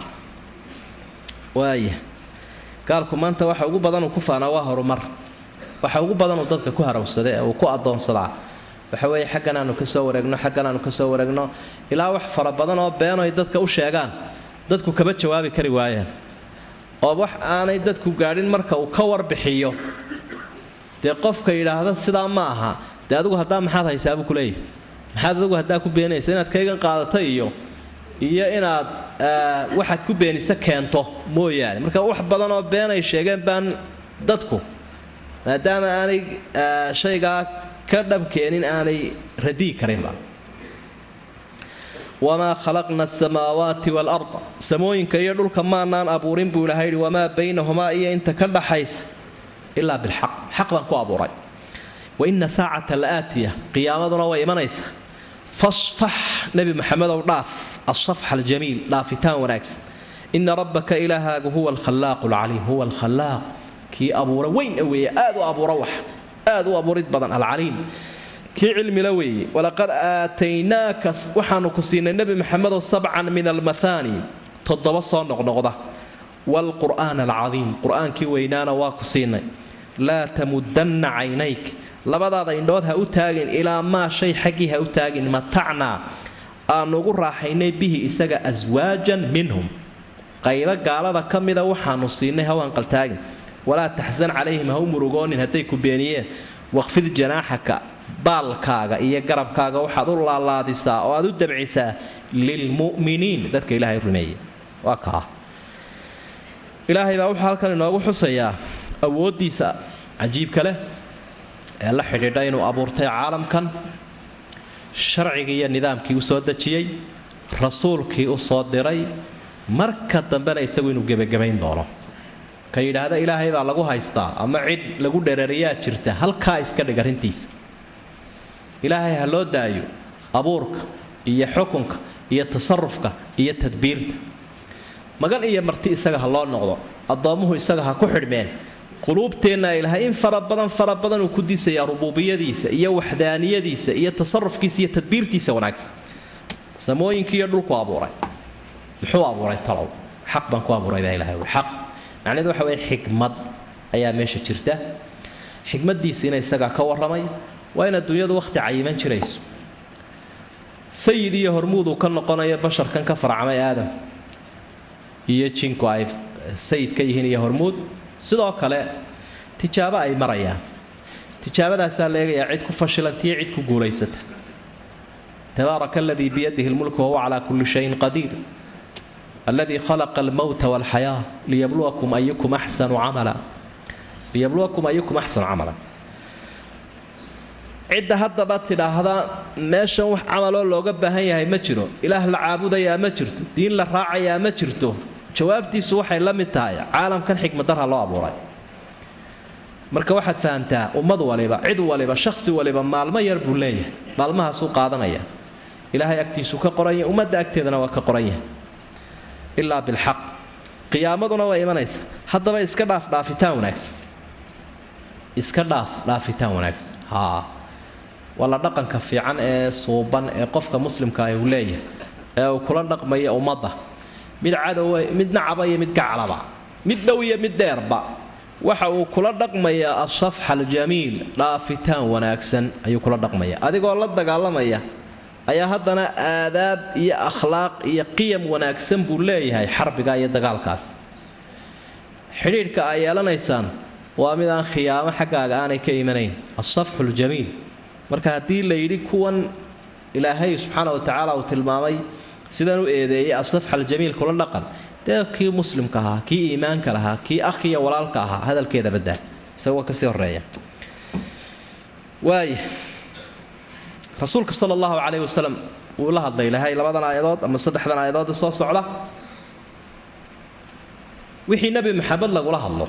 waaya gaalku maanta waxa ugu badan uu ku faanaa waa horumar waxa ugu badan uu dadka ku harawsada ee uu ku addoonsadaa waxa weeye xaggan aanu ka soo wareegno xaggan aanu ka soo wareegno ilaa wax fara badan oo been ay dadka u sheegaan dadku kaba jawaabi kari waayeen oo wax aanay dadku gaadhin marka uu ka warbixiyo dee qofka yidhaahda sidaa ma aha dee adigu haddaa maxaad haysaabu kuleeyahy maxaad adigu haddaa ku beenaysa inaad kaygan qaadato iyo iyo inaad waxaad ku beenisa keento mooyaane marka wax badan oo been ay sheegeen baan dadku maadaama aanay shaygaa ka dhabkeenin aanay radii karinba wamaa khalaqna asamaawaati waalarda samooyinka iyo dhulka maanaan abuurin buu ilahay yidhi wamaa baynahumaa iyo inta ka dhaxaysa ilaa bilxaq xaq baan ku abuuray wa ina saacata la'aatiya qiyaamaduna way imanaysa fasfax nebi maxamedow dhaaf asafxa aljamiil dhaafitaan wanaagsan ina rabbaka ilaahaagu huwa alkhallaaqu alcaliim huwa alkhallaaq kii abuura weyn weeye aad u abuura wax aad u abuurid badan alcaliim kii cilmila weeye walaqad aataynaaka waxaanu ku siinay nebi maxamedow sabcan min almahaani toddoba soo noqnoqda waalqur'aan alcadiim qur-aankii weynaana waa ku siinay laa tamudanna caynayk labadaada indhood ha u taagin ilaa maa shay xaggii ha u taagin matacnaa aanu ugu raaxaynay bihi isaga aswaajan minhum qaybo gaalada ka mida waxaanu siinay hawanqaltaagin walaa taxsan calayhim ha u murugoonin hadday ku beeniyeen waqfid janaaxaka baalkaaga iyo garabkaaga waxaad u laalaadisaa oo aad u dabcisaa lilmu'miniin dadka ilaahay rumeeya waa kaa ilaahay baa wuxuu halkan inoogu xusayaa awooddiisa cajiibka leh ee la xidhiidha inuu abuurtay caalamkan sharcigii iyo nidaamkii u soo dejiyey rasuulkii u soo diray marka dambena isagu inuu gebagabayn doono ka yidhaahda ilaahay baa lagu haystaa ama cid lagu dherariyaa jirta halkaa iska dhig arrintiisa ilaahay ha loo daayo abuurka iyo xukunka iyo tasarufka iyo tadbiirta magan iyo marti isaga ha loo noqdo addoommuhu isaga ha ku xidhmeen quluubteenna ilaahay in fara badan fara badan uu ku disayaa rubuubiyadiisa iyo waxdaaniyadiisa iyo tasarufkiisa iyo tadbiirtiisa wanaagsan samooyinkii iyo dhulku abuuray muxuu abuuray talow xaq baan ku abuuray baa ilahay xaq macnaheedu waxa weeye xikmad ayaa meesha jirta xikmaddiisiina isagaa ka warramay waa in adduunyadu wakhti cayiman jirayso sayid iyo hormuud uu ka noqonayo basharkan ka farcamay aadam iyo jinku ay sayid ka yihiin iyo hormuud sidoo kale tijaabo ay marayaan tijaabadaasaa la eegayaa cid ku fashilantiyo cid ku guulaysata tabaaraka aladii biyadihi lmulku wahuwa calaa kulli shayin qadiir aladii khalaqa almowta walxayaa liyabluwakum ayukum axsanu camala liyabluwakum ayukum axsanu camala cidda haddaba tidhaahda meeshan wax camaloo looga baahan yahay ma jiro ilaah la caabudayaa ma jirto diin la raacayaa ma jirto jawaabtiisu waxay la mid tahay caalamkan xikmadarha loo abuuray marka waxaad fahamtaa ummad waliba cid waliba shakhsi waliba maalmo yar buu leeyahay maalmahaasuu qaadanaya ilaahay agtiisu ka qoranya ummadda agteedana waa ka qoran yahay ilaa bilxaq qiyaamaduna waa imanaysa haddaba iska dhaaf dhaafitaan wanaagsan iska dhaaf dhaafitaan wanaagsan haa waa la dhaqanka fiican ee suuban ee qofka muslimka ah uu leeyahay ee uu kula dhaqmaya ummadda mid cadowa mid nacaba iyo mid gaclaba mid dhow iyo mid dheerba waxa uu kula dhaqmayaa asafxa aljamiil dhaafitaan wanaagsan ayuu kula dhaqmaya adigoo la dagaalamaya ayaa haddana aadaab iyo akhlaaq iyo qiyam wanaagsan buu leeyahay xarbiga iyo dagaalkaas xidhiidhka ay yeelanaysaan waa mid aan khiyaamo xaggaaga aanay ka imanayn asafxu ljamiil marka haddii la yidhi kuwan ilaahay subxaana wa tacaala uu tilmaamay sidan u eedeeyay asafxa aljamiil kula dhaqan dee kii muslimka ahaa kii iimaanka lahaa kii akhiya walaalka ahaa hadalkeeda badaa isagoo kasii horeeya waaya rasuulka sala allahu calayhi wasalam wuu la hadlay ilaahay labadan aayadood ama saddexdan aayadood soo socda wixii nebi maxamed lagula hadlo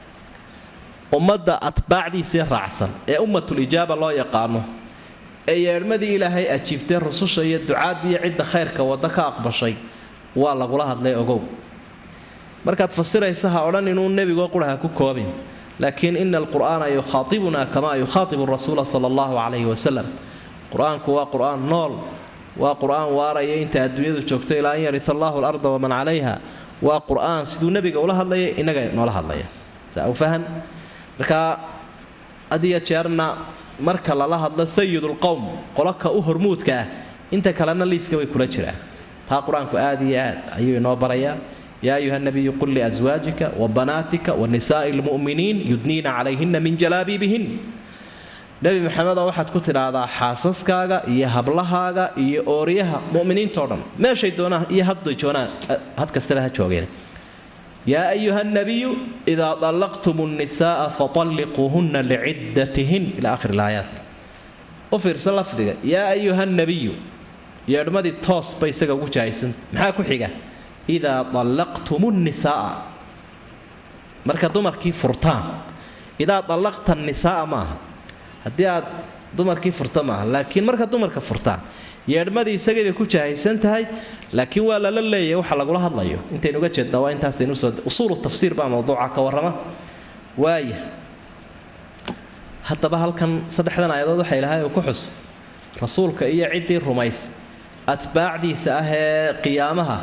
ummadda atbaacdiisii raacsan ee ummatul ijaaba loo yaqaano ee yeedhmadii ilaahay ajiibtay rususha iyo ducaaddiiyo cidda khayrka wadda ka aqbashay waa lagula hadlay ogow markaad fasiraysa ha odhan inuu nebigoo quraha ku koobin laakiin ina alqur'aana yukhaatibuna kamaa yukhaatibu rasuula sala allahu calayhi wasalam qur-aanku waa qur-aan nool waa qur-aan waaraya inta adduunyadu joogto ilaa an yarita allahu alarda waman calayha waa qur-aan siduu nebiga ula hadlaya innaga noola hadlaya saa u fahan marka adiyo jeerna marka lala hadlo sayidulqowm qoloka u hormuudka ah inta kalena liiska way kula jiraan taa qur-aanku aad iyo aad ayuu inoo barayaa yaa ayuha nabiyu qul liaswaajika wa banaatika wa nisaa'i lmu'miniin yudniina calayhina min jalaabiibihin nebi maxamedoo waxaad ku tidhaahdaa xaasaskaaga iyo hablahaaga iyo ooryaha mu'miniintao dhan meeshay doonaan iyo hadday joonaan had kastaba ha joogeen yaa ayuha nabiyu idaa dallaqtum nnisaaa fatalliquuhunna liciddatihin ila akhir ilaayaat u fiirsa lafdiga yaa ayuha nabiyu yeedhmadii toos bay isaga ugu jahaysanta maxaa ku xiga idaa dallaqtum nnisaaa marka dumarkii furtaan idaa dallaqta nisaaa maaha haddii aad dumarkii furta maaha laakiin marka dumarka furtaan yeedhmadii isagay bay ku jahaysan tahay laakiin waa lala leeyahay waxa lagula hadlayo intaynu uga jeednaa waa intaasaynuusoo usuulu tafsiir baa mawduuca ka warrama waaya haddaba halkan saddexdan aayadood waxa ilahay uu ku xus rasuulka iyo ciddii rumays atbaacdiisa ah ee qiyaamaha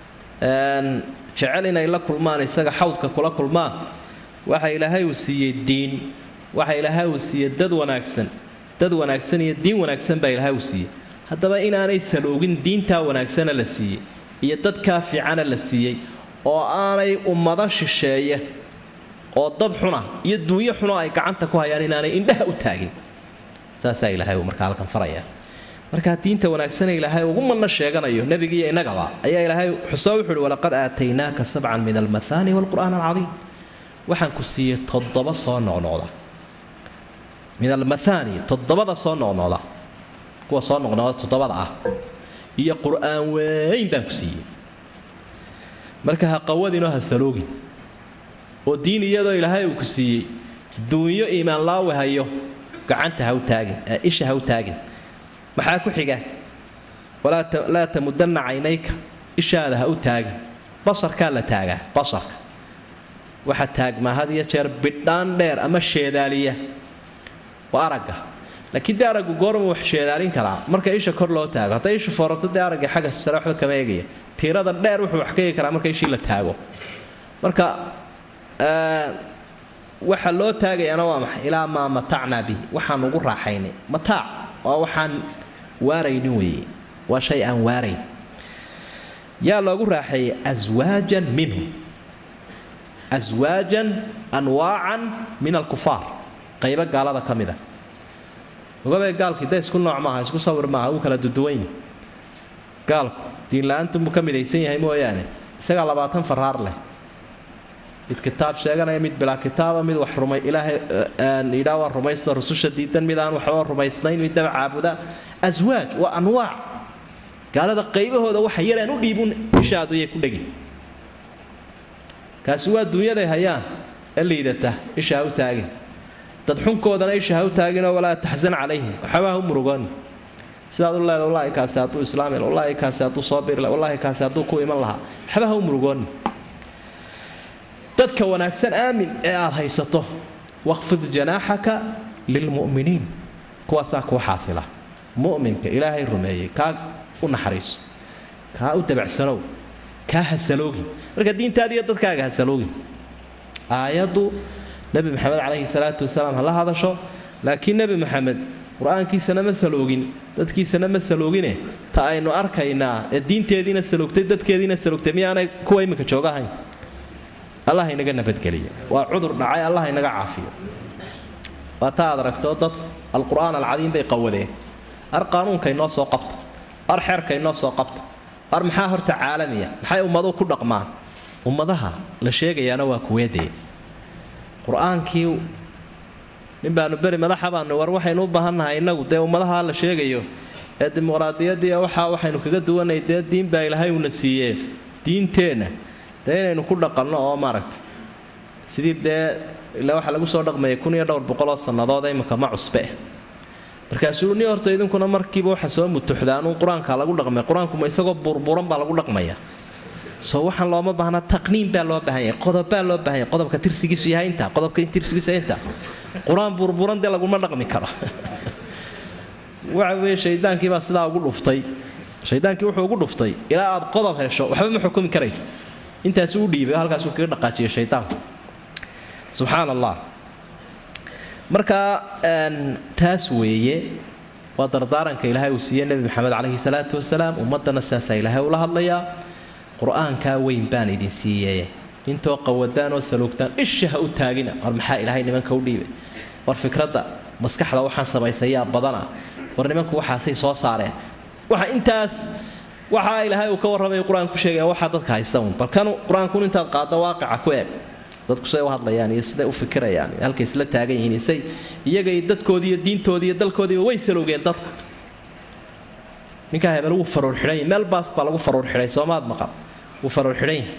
jecel inay la kulmaan isaga xawdka kula kulmaan waxa ilaahay uu siiyey diin waxa ilaahay uu siiyey dad wanaagsan dad wanaagsan iyo diin wanaagsan baa ilaahay uu siiyey haddaba inaanay saloogin diintaa wanaagsana la siiyey iyo dadkaa fiicana la siiyey oo aanay ummado shisheeye oo dad xuna iyo duunyo xuno ay gacanta ku hayaan inaanay indhaha u taagin saasaa ilaahay uu markaa halkan faraya markaa diinta wanaagsane ilaahay ugu madna sheeganayo nebiga iyo innagaba ayaa ilaahay xusoo wuxu uhi walaqad aataynaaka sabcan min almathaani waalqur'aan alcadiim waxaan ku siiyey toddoba soo noqnoqda min almathaani toddobada soo noqnoqda kuwa soo noqnoqda toddobada ah iyo qur'aan weyn baan ku siiyey marka ha qawadinoo ha saloogin oo diin iyadoo ilaahay uu ku siiyey duunyo iimaan laawe hayo gacanta ha u taagin isha ha u taagin maxaa ku xiga laa tamudanna caynayka ishaada ha u taagin basarkaa la taagaa basarka waxa taagmaa had iyo jeer bidhaan dheer ama sheedaaliya waa aragga laakiin dee araggu goorma wax sheedaalin karaa marka isha kor loo taago hadday ishu foorarto dee aragga xagga sare waxba kama eegaya tiirada dheer wuxuu wax ka eegi karaa marka ishii la taago marka waxa loo taagayaana waa maxay ilaa maa matacnaa bihi waxaan ugu raaxaynay mataac waa waxaan waaraynin weeye waa shay aan waarayn yaa loogu raaxeeyey aswaajan minhu aswaajan anwaacan min alkufaar qaybo gaalada ka mid a ogabay gaalkii da isku nooc maaha isku sawir maaha wuu kala duduwanyi gaalku diinla-aantunbuu ka midaysan yahay mooyaane isagaa labaatan faraar leh mid kitaab sheeganaya mid bilaa kitaaba mid wax rumay ilaahay yidhaa waa rumaysta rususha diidan mid aan waxba rumaysnayn mid daba caabuda aswaaj waa anwaac gaalada qaybahooda waxa yaraan u dhiibun isha aduyay ku dhegin kaasi waa dunyaday hayaan ee liidata isha ha u taagin dad xunkoodana isha ha u taaginoo walaa taxsan calayhim waxba ha u murugoon sidaad u leeda wallaahi kaasi hadduu islaami wallaahi kaasi hadduu soo biri wallaahi kaasi hadduu ku iman lahaa waxba ha u murugooni dadka wanaagsan aamin ee aad haysato waqfid janaaxaka lilmu'miniin kuwaasaa kuu xaasila mu'minka ilaahay rumeeyey kaa u naxariiso kaa u dabacsanow kaa hasaloogin marka diintaada iyo dadkaaga hasaloogin aayaddu nebi maxamed calayhi salaatu wasalaam ha la hadasho laakiin nebi maxamed qur-aankiisana ma saloogin dadkiisana ma saloogine ta aynu arkaynaa ee diinteediina saloogtay dadkeediina saloogtay miyaanay kuwa iminka joogahayn allah inaga nabadgeliya waa cudur dhacay allah inaga caafiyo waa ta aad aragto dadku alqur'aan alcadiim bay qawadeen ar qaanuunka inoo soo qabta ar xeerka inoo soo qabta ar maxaa horta caalamiya maxay ummaduhu ku dhaqmaan ummadaha la sheegayaana waa kuweedee qur-aankii nin baanu beri madaxa baanu war waxaynu u baahannahay innagu dee ummadaha la sheegayo ee dimuqraadiyadii waxaa waxaynu kaga duwanay dee diin baa ilaahay uuna siiyee diinteenna dee inaynu ku dhaqanno oo maaragtay sidii dee ilaa waxaa lagu soo dhaqmayay kun iyo dhowr boqoloo sannadood imika ma cusbe markaasuu ni horta idinkuna markiiba waxa soo mutuxdaanuu qur-aanka lagu dhaqmay qur-aanku ma isagoo burburan baa lagu dhaqmaya soo waxaan looma baahnaa taqniin baa loo baahan yahay qodobbaa loo baahan yahay qodobka tirsigiisu yahay intaa qodobka tirsigiisu yahay intaa qur-aan burburan dee laguma dhaqmi karo waxa weeye shaydaankii baa sidaa ugu dhuftay shaydaankii wuxuu ugu dhuftay ilaa aad qodob hesho waxba ma xukumi karaysa intaasi u dhiibay halkaasuu kaga dhaqaajiyay shaydaanku subxaan allah marka taas weeye waa dardaaranka ilaahay uu siiyey nebi maxamed calayhi salaatu wasalaam ummaddana saasaa ilaahay ula hadlayaa qur-aankaa weyn baan idin siiyeye intoo qawadaan oo saluugtaan isha ha u taagina war maxaa ilaahay nimanka u dhiibay war fikradda maskaxda waxaan samaysayaa badana war nimanku waxaasay soo saareen waxa intaas waxaa ilaahay uu ka warramay qur-aan ku sheegaya waxaa dadka haysta un balkan qur-aankun intaad qaadda waaqica ku eeg dadku siday u hadlayaan iyo siday u fikirayaan iyo halkay isla taagan yihiin isay iyaga iyo dadkoodii iyo diintoodii iyo dalkoodiiba way salowgeen dadku ninkaa hebel wuu faruur xidhan yahay meel baas baa lagu faruur xidhay soomaad maqal wuu faruur xidhan yahay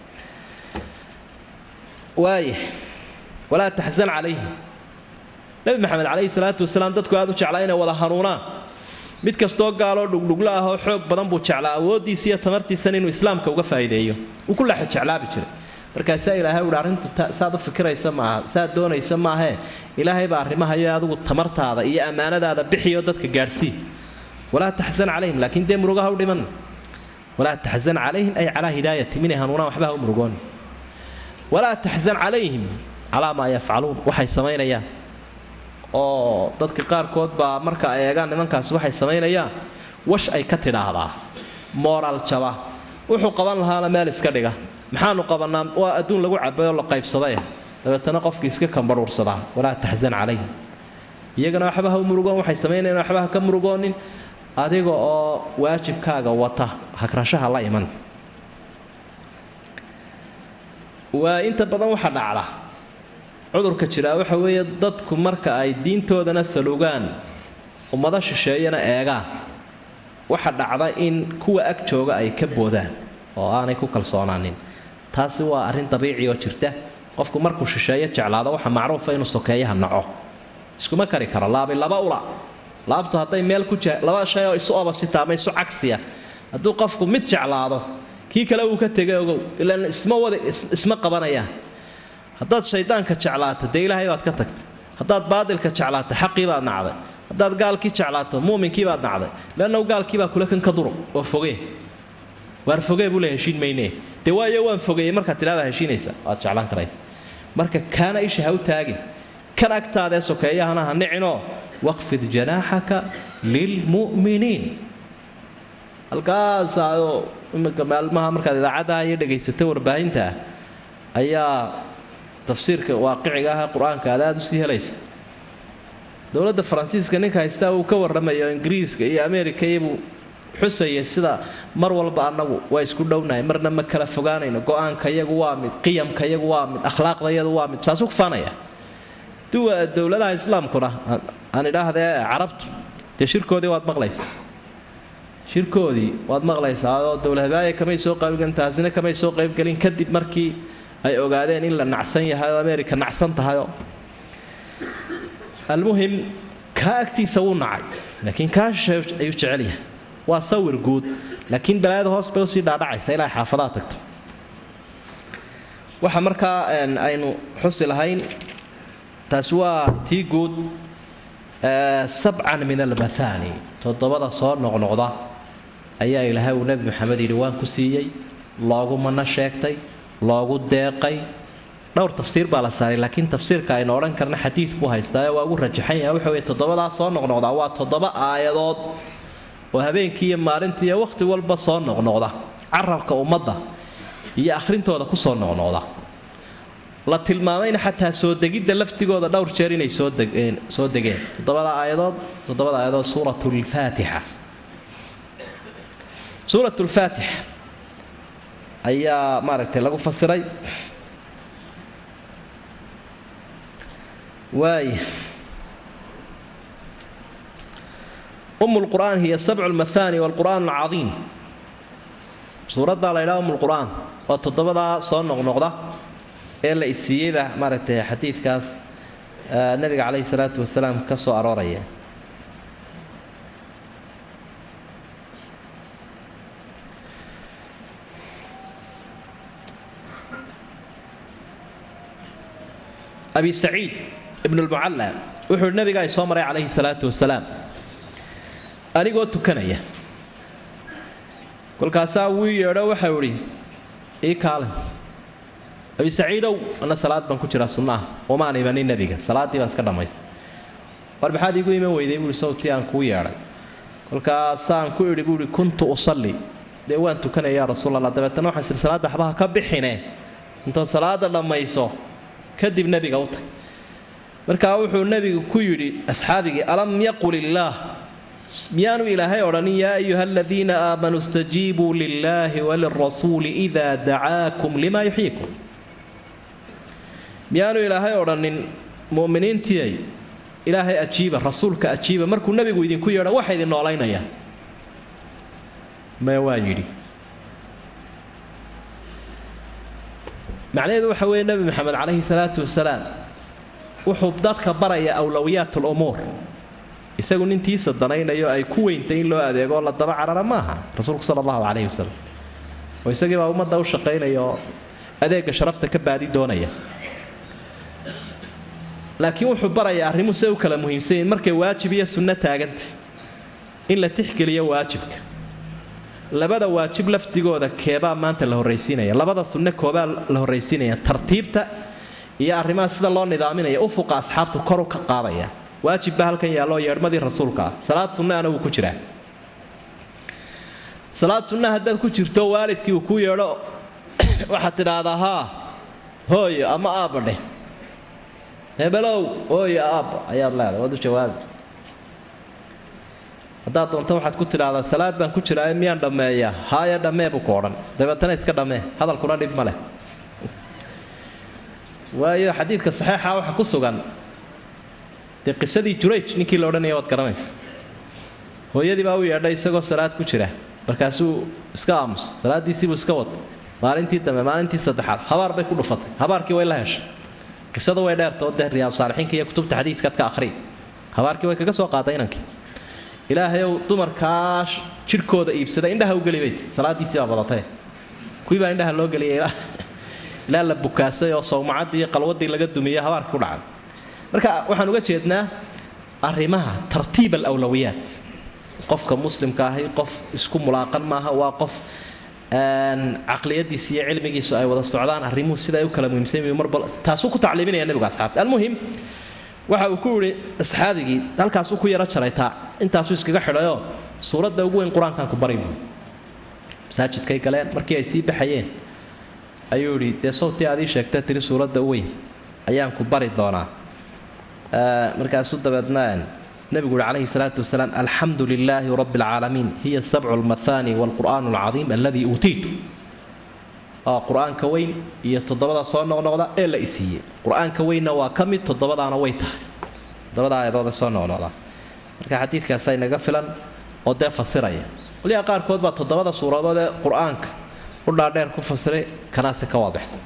waaya walaa taxsan calayhim nabi maxamed calayhi salaatu wasalaam dadku aad u jeclaa inay wada hanuunaan mid kastoo gaaloo dhugdhugla ah oo xoog badan buu jeclaa awooddiisa iyo tamartiisana inuu islaamka uga faa'iideeyo wuu ku lexa jeclaabi jiray markaasaa ilaahay uhi arrintu saad u fikiraysa maaha saad doonaysa maahee ilaahay baa arrimahayo adigu tamartaada iyo ammaanadaada bixiyo dadka gaadhsii walaa taxsan calayhim laakiin dee murugaha u dhiman walaa taxsan calayhim ay calaa hidaayatihim inay hanuunaan waxba ha u murugoon walaa taxsan calayhim calaa maa yafcaluun waxay samaynayaan oo dadka qaarkood baa marka ay eegaan nimankaas waxay samaynayaan wash ay ka tidhaahdaa mooraal jaba wuxuu qaban lahaana meel iska dhiga maxaanu qabanaa waa adduun lagu cabay oo la qaybsaday dabeetana qofkii iska kambaruursadaa walaa taxsan calayhim iyagana waxba ha u murugoon waxay samaynayan waxba ha ka murugoonin adiga oo waajibkaaga wata hagrashaha la iman waa inta badan waxa dhacda cudurka jiraa waxa weeye dadku marka ay diintoodana salugaan ummado shisheeyana eegaan waxa dhacda in kuwa ag jooga ay ka boodaan oo aanay ku kalsoonaanin taasi waa arrin dabiici oo jirta qofku markuu shisheeyo jeclaado waxa macruufa inuu sokeeyaha naco iskuma kari karo laabi laba ula laabtu hadday meel ku laba shay oo isu obasita ama isu cagsiya hadduu qofku mid jeclaado kii kale uu ka tegay ogow ilaan isma wada isma qabanayaan haddaad shaydaanka jeclaato dee ilaahay baad ka tagtay haddaad baadilka jeclaato xaqii baad nacday haddaad gaalkii jeclaato muuminkii baad nacday leannahu gaalkii baa kule kan ka duro oo fogee waar fogee buu le heshiin maynee dee waayo waan fogeeyey markaad tidhahdaa heshiinaysa waad jeclaan karaysa marka kaana isha ha u taagin kan agtaadaee sokeeyahana ha nicinoo waqfid janaaxaka lilmu'miniin halkaasaadoo imika maalmaha markaad idaacaddaha iyo dhagaysatay warbaahinta ayaa tafsiirka waaqiciga ah qur-aanka aad aada usii helaysa dowladda faransiiska ninka haystaa uu ka warramayo ingiriiska iyo ameerika iyobuu xusayay sida mar walba annagu waa isku dhownahay marna ma kala fogaanayno go-aanka iyagu waa mid qiyamka iyagu waa mid akhlaaqda iyadu waa mid saasuu kufaanaya duwa dowladaha islaamkuna aan idhaahdee carabtu dee shirkoodii waad maqlaysaa shirkoodii waad maqlaysaa oo dowladhabaaya kamay soo qaybgelin taasina kamay soo qaybgelin kadib markii ay ogaadeen in la nacsan yahay oo america nacsan tahayoo almuhim kaa agtiisa wuu nacay laakiin kaa shisheey ayuu jecel yahay waa sawir guud laakiin balaayada hoos bay usii dhaadhacaysa ilaa xaafadaha tagto waxa markaa aynu xusi lahayn taasi waa tii guud sabcan min almathani toddobada soo noqnoqda ayaa ilaahay uu nebi maxamed yidhi waan ku siiyey loogu mana sheegtay loogu deeqay dhowr tafsiir baa la saaray laakiin tafsiirka aynu odhan karna xadiid buu haystaa waa ugu rajaxan yahay waxa weye toddobadaa soo noqnoqdaa waa toddoba aayadood oo habeenkii iyo maalintii iyo wakhti walba soo noqnoqda carabka ummadda iyo akhrintooda kusoo noqnoqda la tilmaamayna xataa soo degidda laftigooda dhowr jeer inay soo degeen soo degeen toddobada aayadood toddobada aayadood suurat lfaatixa suurat lfaatix ayaa maaragtay lagu fasiray waay um lqur'aan hiya sabcu lmathani walqur'aan alcadiim suuraddaa la ydhaha um lqur'aan waa toddobadaa soo noqnoqda ee la isiiyeyba maaragtay xadiidkaas nabiga caleyhi salaatu wasalaam ka soo arooraya abi saciid ibn lmucalla wuxuu hi nabiga ay soo maray calayhi salaatu wasalaam anigoo tukanaya kolkaasaa wuu yeedho waxau idhi ii kaale abi saciidow ana salaad baan ku jiraa sunnaah wamaan imanin nebiga salaaddii baan iska dhammaystay war maxaad iigu iman weyday buuhi sawtii aan kuu yeedhay kolkaasaan ku idhi buuhi kuntu usalli dee waan tukanaya yaa rasuul allah dabeetana waxaan siri salaadda waxbaha ka bixine intood salaada dhammayso kadib nebiga u tag markaa wuxuu nebigu ku yidhi asxaabigii alam yaqul illaah miyaanu ilaahay odhanin yaa ayuha aladiina aamanuu istajiibuu lilaahi walirasuuli idaa dacaakum lima yuxyiikum miyaanu ilaahay odhanin mu'miniintiiay ilaahay ajiiba rasuulka ajiiba markuu nebigu idinku yeedho waxa idin noolaynaya maya waa yidhi macnaheedu waxa weeye nebi maxamed calayhi salaatu wasalaam wuxuu dadka barayaa awlowiyaat lumuur isagu nintiisa danaynayo ay ku weyntay in loo adeego oo la daba carara maaha rasuulku sala allahu calayhi wasalam oo isagii baa ummadda u shaqaynaya oo adeega sharafta ka baadi doonaya laakiin wuxuu barayaa arrimuhu se u kala muhiimsanyiin markay waajib iyo sunno taaganta in la tixgeliyo waajibka labada waajib lafdigooda keebaa maanta la horraysiinaya labada sunne koobaa la horraysiinaya tartiibta iyo arrimaha sida loo nidaaminaya ufuqa asxaabtu koru ka qaadaya waajib baa halkan yaalloo yeedhmadii rasuulka ah salaad sunnaana wuu ku jiraa salaad sunna haddaad ku jirto waalidkii uu ku yeedho waxaad tidhaahdaa haa hooyo ama aabadheh hebelow ooyo aabba ayaad leedahay waad u jawaabi haddaad doonto waxaad ku tidhaahdaa salaad baan ku jiraa miyaan dhammeeyaa haaya dhammee buu ku odhan dabeetana iska dhammee hadalkuna dhib ma leh waayo xadiidka saxiixa waxa ku sugan dee qisadii jurayj ninkii la odhanaya waad garanaysa hooyadii baa u yeedhay isagoo salaad ku jira markaasuu iska aamus salaadiisiibuu iska wad maalintii dambe maalintii saddexaad habaar bay ku dhufatay habaarkii way la heshay qisadu way dheertoo dee riyaad saalixiinka iyo kutubta xadiiskaad ka akhriy habaarkii way kaga soo qaaday inankii ilaahayow dumarkaa jidhkooda iibsada indhaha u geli bayt salaadiisii baa badatay kuwii baa indhaha loo geliyay ilaa la bukaasay oo sawmacaddii iyo qalwadii laga dumiyey habaarkii ku dhacay marka waxaan uga jeednaa arrimaha tartiib alawlawiyaat qofka muslimka ahi qof isku mulaaqan maaha waa qof caqliyadiisa iyo cilmigiisu ay wada socdaan arrimuhu sida ay u kala muhiimsan marba taasuu ku tacliiminaya nebigu asxaabta almuhim waxa uu ku yidhi asxaabigii halkaasuu ku yaro jaray taa intaasuu iskaga xidhayoo suuradda ugu weyn qur-aankan ku bari masaajidkay galeen markii ay sii baxayeen ayuu yidhi dee sawtii aad ii sheegta tiri suuradda u weyn ayaan ku bari doonaa markaasuu dabeedna nabigu uhi calayhi salaatu wasalaam alxamdu lilaahi rabbi alcaalamiin hiya sabcu lmathani waalqur'aan alcadiim alladii uutiitu oo qur-aanka weyn iyo toddobada soo noqnoqda ee la isiiyey qur-aanka weynna waa ka mid toddobadaana way tahay toddobada aayadoode soo noqnoqda marka xadiidkaasa inaga filan oo dee fasiraya waliyaa qaarkood baa toddobada suuradood ee qur-aanka u dhaadheer ku fasiray kanaasi ka waadixsan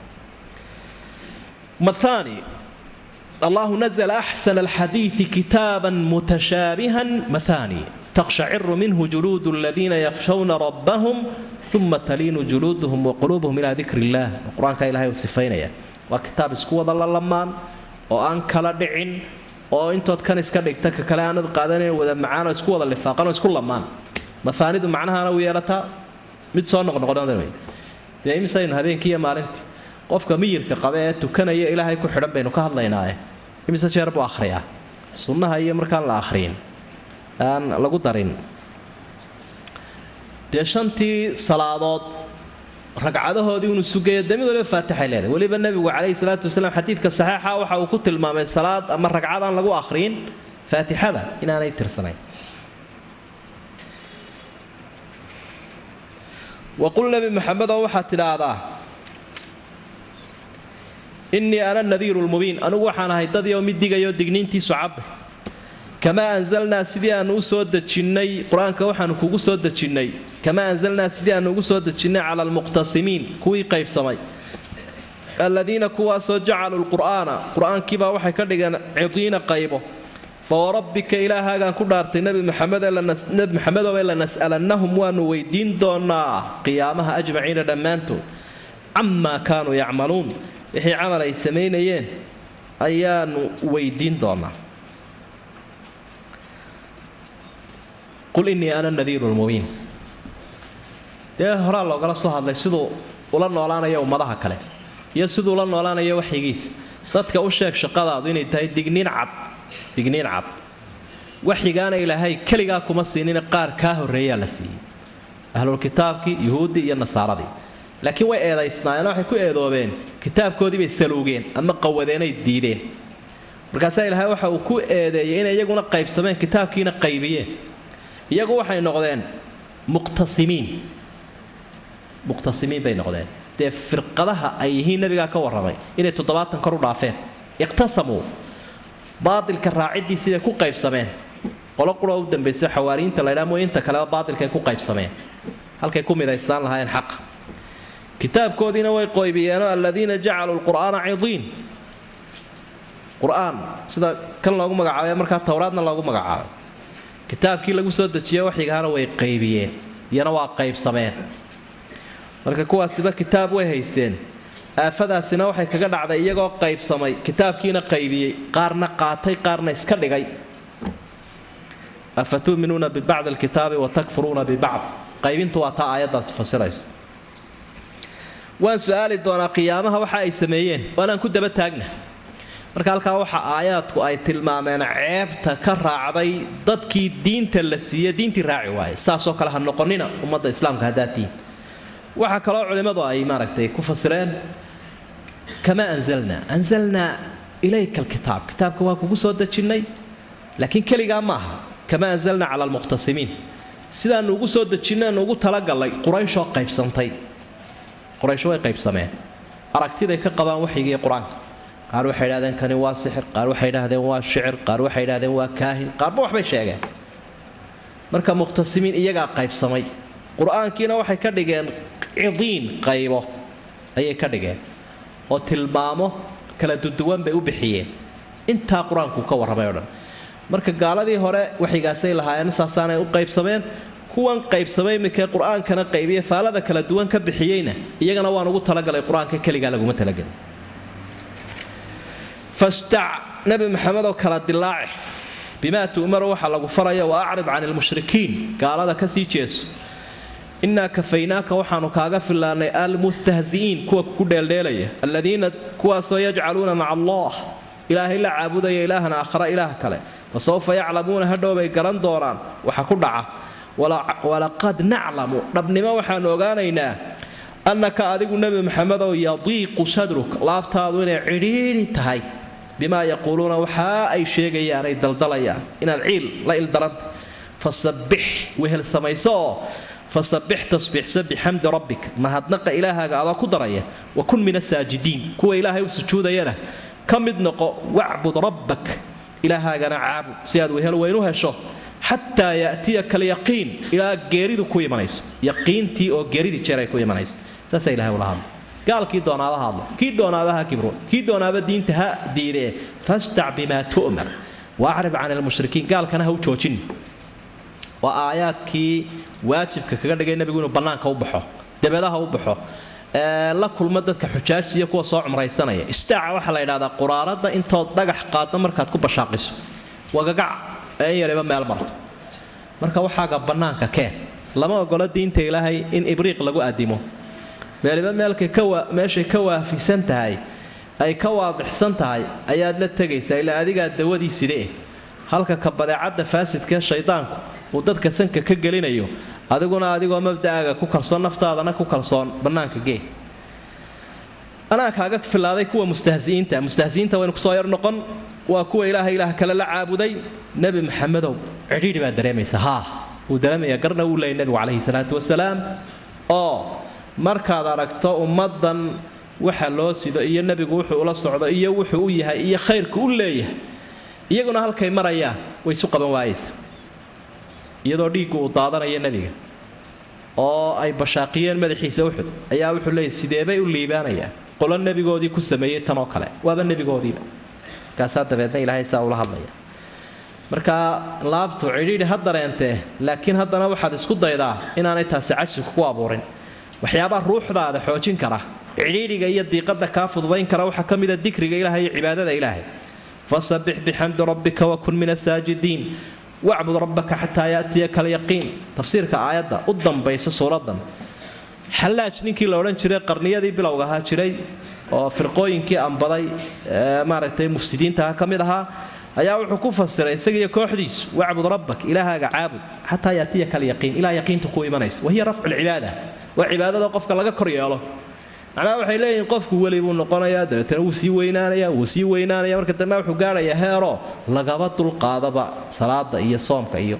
mathani الله نزل أحسن الحديث كتابا متشابها مثاني تقشعر منه جلود الذين يخشون ربهم ثم تلين جلودهم وقلوبهم إلى ذكر الله القرآن كان إلهي وصفين وكتاب اسكوة الله لمان وأن كلا دعين oo intood kan iska dhigta ka kale aanad qaadanayn wada macaan oo isku wada lifaaqan oo isku lamaan mafaanidu macnahaana u yeelataa mid soo noqnoqonada wey dee imisaynu habeenkii iyo maalintii qofka miyirka qaba ee tukanaya ilaahay ku xidhan baynu ka hadlaynaaye imise jeer buu akhriyaa sunnaha iyo markaan la akhriyin aan lagu darin dee shantii salaadood ragcadahoodii unu sugayo dee mid waliba faatixay leedahay weliba nebigu calayhi salaatu wasalaam xadiidka saxiixa waxa uu ku tilmaamay salaad ama ragcad aan lagu akhriyin faatixada inaanay tirsanayn waqul nebi maxamedoo waxaad tidhaahdaa innii ana nadiiru lmubiin anugu waxaan ahay dad oo mid digayo digniintiisu cadda kamaa anzalnaa sidii aanu u soo dejinnay qur-aanka waxaanu kugu soo dejinnay kamaa anzalnaa sidii aanu ugu soo dejinnay cala almuqtasimiin kuwii qaybsamay aladiina kuwaasoo jacaluu lqur'aana qur-aankiibaa waxay ka dhigeen cidiina qaybo fa warabbika ilaahaagaan ku dhaartay nebi maxamednebi maxamedowe lanas'alannahum waanu weydiin doonaa qiyaamaha ajmaciina dhammaantood camaa kaanuu yacmaluun wixii camal ay samaynayeen ayaanu weydiin doonaa qul innii ana nadiiru lmubiin dee horaa loogala soo hadlay siduu ula noolaanayo ummadaha kale iyo siduu ula noolaanayo waxyigiisa dadka u sheeg shaqadaadu inay tahay digniin cad digniin cad waxyigaana ilaahay keligaa kuma siinina qaar kaa horreeyaa la siiyey ahlulkitaabkii yuhuuddii iyo nasaaradii laakiin way eedaysnaayeen waxay ku eedoobeen kitaabkoodii bay saluugeen ama qawadeenay diideen markaasaa ilaahay waxa uu ku eedeeyey inay iyaguna qaybsameen kitaabkiina qaybiyeen iyagu waxay noqdeen muqtasimiin muqtasimiin bay noqdeen dee firqadaha ay yihiin nabigaa ka warramay inay toddobaatan kor u dhaafeen iqtasamuu baadilka raacidiisii bay ku qaybsameen qolo qura u dambaysa xawaariyiinta laydhaa mooy inta kaleba baadilkay ku qaybsameen halkay ku midaysnaan lahaayeen xaqa kitaabkoodiina way qoybiyeenoo aladiina jacaluu lqur'aana cidiin qur-aan sida kan loogu magacaabay markaa towraadna loogu magacaabay kitaabkii lagu soo dejiye waxyigaana way qaybiyeen iyana waa qaybsameen marka kuwaasiba kitaab way haysteen aafadaasina waxay kaga dhacday iyagoo qaybsamay kitaabkiina qaybiyey qaarna qaatay qaarna iska dhigay afa tu'minuuna bibacdi alkitaabi wa takfuruuna bibacd qaybintu waa taa aayaddaasi fasirayso waan su-aali doonaa qiyaamaha waxa ay sameeyeen waanaan ku daba taagna marka halkaa waxa aayaadku ay tilmaameen ceebta ka raacday dadkii diinta la siiye diintii raaci waaye saasoo kale ha noqonina ummadda islaamka haddaad tihiin waxaa kaloo culimmadu ay maaragtay ku fasireen kamaa anzalnaa anzalnaa ilayka alkitaab kitaabka waa kugu soo dejinnay laakiin keligaa ma aha kama anzalna cala almuqhtasimiin sidaanu ugu soo dejinaynu ugu talagallay qurayshoo qaybsantay quraysh way qaybsameen aragtiday ka qabaan waxyigii qur-aanka qaar waxay idhahdeen kani waa sixir qaar waxay idhahdeen waa shicir qaar waxay idhahdeen waa kaahin qaarba waxbay sheegeen marka muqhtasimiin iyagaa qaybsamay qur-aankiina waxay ka dhigeen cidiin qaybo ayay ka dhigeen oo tilmaamo kala duduwan bay u bixiyeen intaa qur-aanku ka warramay o dhan marka gaaladii hore waxyigaasay lahaayeen saasaanay u qaybsameen kuwan qaybsamay iminkee qur-aankana qaybiye faalada kala duwan ka bixiyeyna iyagana waan ugu talagalay qur-aanka keligaa laguma talagelin fastac nabi maxamed oo kala dilaace bimaa tu'maru waxaa lagu faraya wa acrid can ilmushrikiin gaalada ka sii jeeso innaa kafaynaaka waxaanu kaaga fillaanay almustahzi'iin kuwa kugu dheeldheelaya alladiina kuwaasoo yajcaluuna maca allah ilaahay la caabudaya ilaahan aakhara ilaah kale fasawfa yaclamuuna hadhow bay garan doonaan waxa ku dhaca walaqad naclamu dhabnimo waxaanu ogaanaynaa annaka adigu nebi maxamedow yadiiqu sadruk laabtaadu inay cidhiidhi tahay bimaa yaquuluuna waxaa ay sheegayaan ay daldalayaan inaad ciil la ildaranta fasabbix wehel samayso oo fasabbix tasbiixsa bixamdi rabbik mahadnaqa ilaahaaga adoo ku daraya wa kun min asaajidiin kuwa ilaahay u sujuudayana ka mid noqo wacbud rabbak ilaahaagana caabud si aad wehel weyn u hesho xataa yatiyaka alyaqiin ilaa geeridu ku imanayso yaqiintii oo geeridii jeer ay ku imanayso saasaa ilahay ula hadla gaalkii doonaaba hadlo kii doonaaba ha kibro kii doonaaba diinta ha diidee fastac bimaa tu'mar waacrib can ilmushrikiin gaalkana ha u joojin waa aayaadkii waajibka kaga dhigay nebigu inuu bannaanka u baxo dabeedaha u baxo la kulma dadka xujaajsiiyo kuwa soo cumraysanaya istaaca waxaa la yidhahdaa quraarada intood dhagax qaaddo markaad ku bashaaqiso wagagac ee in yariba meel marto marka waxaaga bannaanka keen lama ogola diinta ilaahay in ibriiq lagu addimo meeliba meelkay meeshay ka waafisan tahay ay ka waadixsan tahay ayaad la tegaysaa ilaa adigaa dawadii sidee halka ka badeecadda faasidkae shaydaanku uu dadka sanka ka gelinayo adiguna adigoo mabda'aaga ku kalsoon naftaadana ku kalsoon bannaanka gee anaa kaaga filaaday kuwa mustahsi'iinta mustahsi'iinta waynu kusoo yar noqon waa kuwa ilaaha ilaah kale la caabuday nebi maxamedow cidhiidhi baad dareemaysa haa wuu dareemaya garna wuu leeyay nebigu calayhi salaatu wasalaam oo markaad aragto ummaddan waxa loo sido iyo nebigu wuxuu ula socdo iyo wuxuu u yahay iyo khayrku u leeyahay iyaguna halkay marayaan way isu qaban waayaysa iyadoo dhiiggu uu daadanayo nebiga oo ay bashaaqiyeen madaxiisa uxud ayaa wuxuu leeyahy sideebay u liibaanayaan qolo nebigoodii ku sameeyey tan oo kale waaba nebigoodiiba markaasaa dabeedna ilaahay saa ula hadlaya marka laabtu cidhiidhi ha dareentee laakiin haddana waxaad isku daydaa inaanay taasi cajsiku ku abuurin waxyaabaa ruuxdaada xoojin kara cidhiidhiga iyo diiqada kaa fududayn kara waxaa ka mida dikriga ilahay iyo cibaadada ilaahay fasabbix bixamdi rabbika wakun min asaajidiin wacbud rabbaka xataa yaatiyaka alyaqiin tafsiirka aayadda u dambaysa suuradan xallaaj ninkii la odhan jiray qarniyadii bilowga ahaa jiray oo firqooyinkii ambaday maaragtay mufsidiintaha ka mid ahaa ayaa wuxuu ku fasiray isagiiyo kooxdiisu wacbud rabbak ilaahaaga caabud xataa yaatiyaka alyaqiin ilaa yaqiinta ku imanaysa wahiya rafcu lcibaada waa cibaadada qofka laga kor yeelo macnaha waxay leeyihiin qofku weli buu noqonayaa dabeetana wuu sii weynaanaya wuu sii weynaanaya marka dambe wuxuu gaadhayaa heeroo lagaba dulqaadaba salaada iyo soomka iyo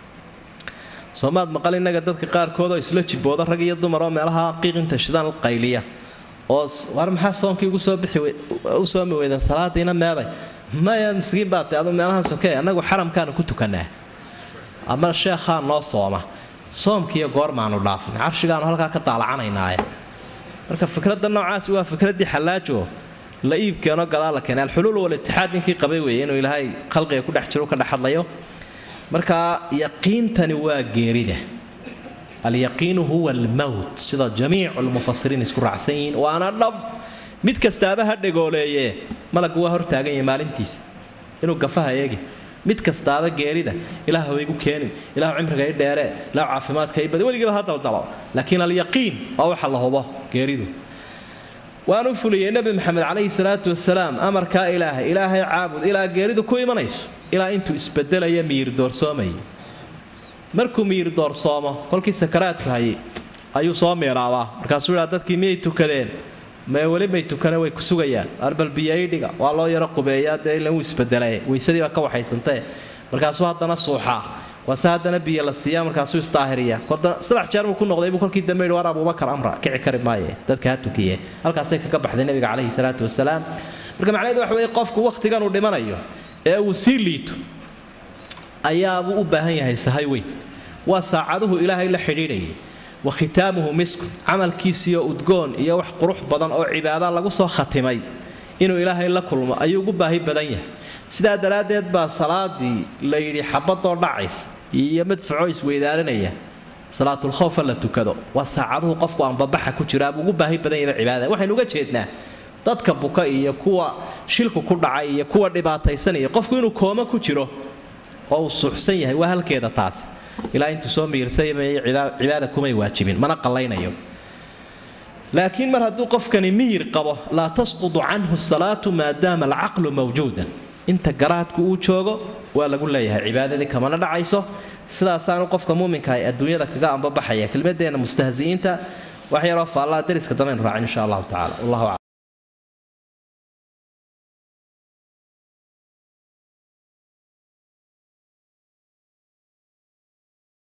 soomaad maqal innaga dadka qaarkood oo isla jibooda rag iyo dumar oo meelaha qiiqinta shidaan qayliya oo war maxaa soomkii ugu soo bixi u soomi weydan salaadiina meeday maya miskiin baa tay adu meelahan sokee annagu xaramkaanu ku tukanaa ama sheekhaa noo sooma soomkiiyo goormaanu dhaafnay carshigaanu halkaa ka daalacanaynaay marka fikradda noocaasi waa fikraddii xallaajo la iibkeenoo gadaal la keenay alxuluul walitixaad ninkii qabay weeye inuu ilaahay khalqiga ku dhex jiro ka dhex hadlayo marka yaqiintani waa geerida alyaqiinu huwa almowt sida jamiicu lmufasiriin isku raacsan yihiin waana dhab mid kastaaba ha dhegooleeye malaggu waa hortaagan yahay maalintiisa inuu gafaha eegi mid kastaaba geerida ilaah waygu keenin ilah cimriga i dheere ilah caafimaadka i badi weligiiba ha daldalo laakiin alyaqiin waa waxa la hubo geeridu waanu fuliyey nebi maxamed calayhi salaatu wasalaam amarkaa ilaahay ilaahay caabud ilaa geeridu ku imanayso ilaa intuu isbedelaya miyir doorsoomayay markuu miyir doorsoomo kolkii sakaraadku hayay ayuu soo miiraabaa markaasuu idhaa dadkii miyay tukadeen mee weli may tukane way ku sugayaan arbal biyaidhiga waa loo yaro qubeeyaa dee ilan wuu isbedelaye weysadii baa ka waxaysantee markaasuu haddana suuxaa waase haddana biyo la siiyaa markaasuu isdaahiriya saddex jeer buu ku noqday buu kolkii dambe yidhi war abubakar amra kici kari maaye dadka ha tukiye halkaasay kaga baxday nebiga calayhi salaatu wasalaam marka macnaheedu waxa weeye qofku wakhtigan uu dhimanayo ee uu sii liito ayaabuu u baahan yahay sahay weyn waa saacaduhu ilaahay la xidhiidhayay wa khitaamuhu misku camalkiisiyo udgoon iyo wax qurux badan oo cibaada lagu soo khatimay inuu ilaahay la kulmo ayuu ugu baahi badan yahay sidaa daraaddeed baa salaadii la yidhi xabadoo dhacaysa iyo madfacoo isweydaarinaya salaatulkhowfa la tukado waa saacaduhu qofku aanbabaxa ku jiraabuu ugu baahi badan yahay cibaadada waxaynu uga jeednaa dadka buka iyo kuwa shilku ku dhacay iyo kuwa dhibaataysanaya qofku inuu kooma ku jiro oo uu suuxsan yahay waa halkeeda taas ilaa intuu soo miirsaymayo cibaada kumay waajibin mana qallaynayo laakiin mar hadduu qofkani miyir qabo laa tasqudu canhu salaatu maadaama alcaqlu mawjuudan inta garaadku uu joogo waa lagu leeyahay cibaadadii kamana dhacayso sidaasaanu qofka muuminka ay adduunyada kaga ambabaxaya kelmadeenna mustahzi'iinta wax yaroo faallaa dariska dambaynu raacin insha allahu tacala wallahu aclam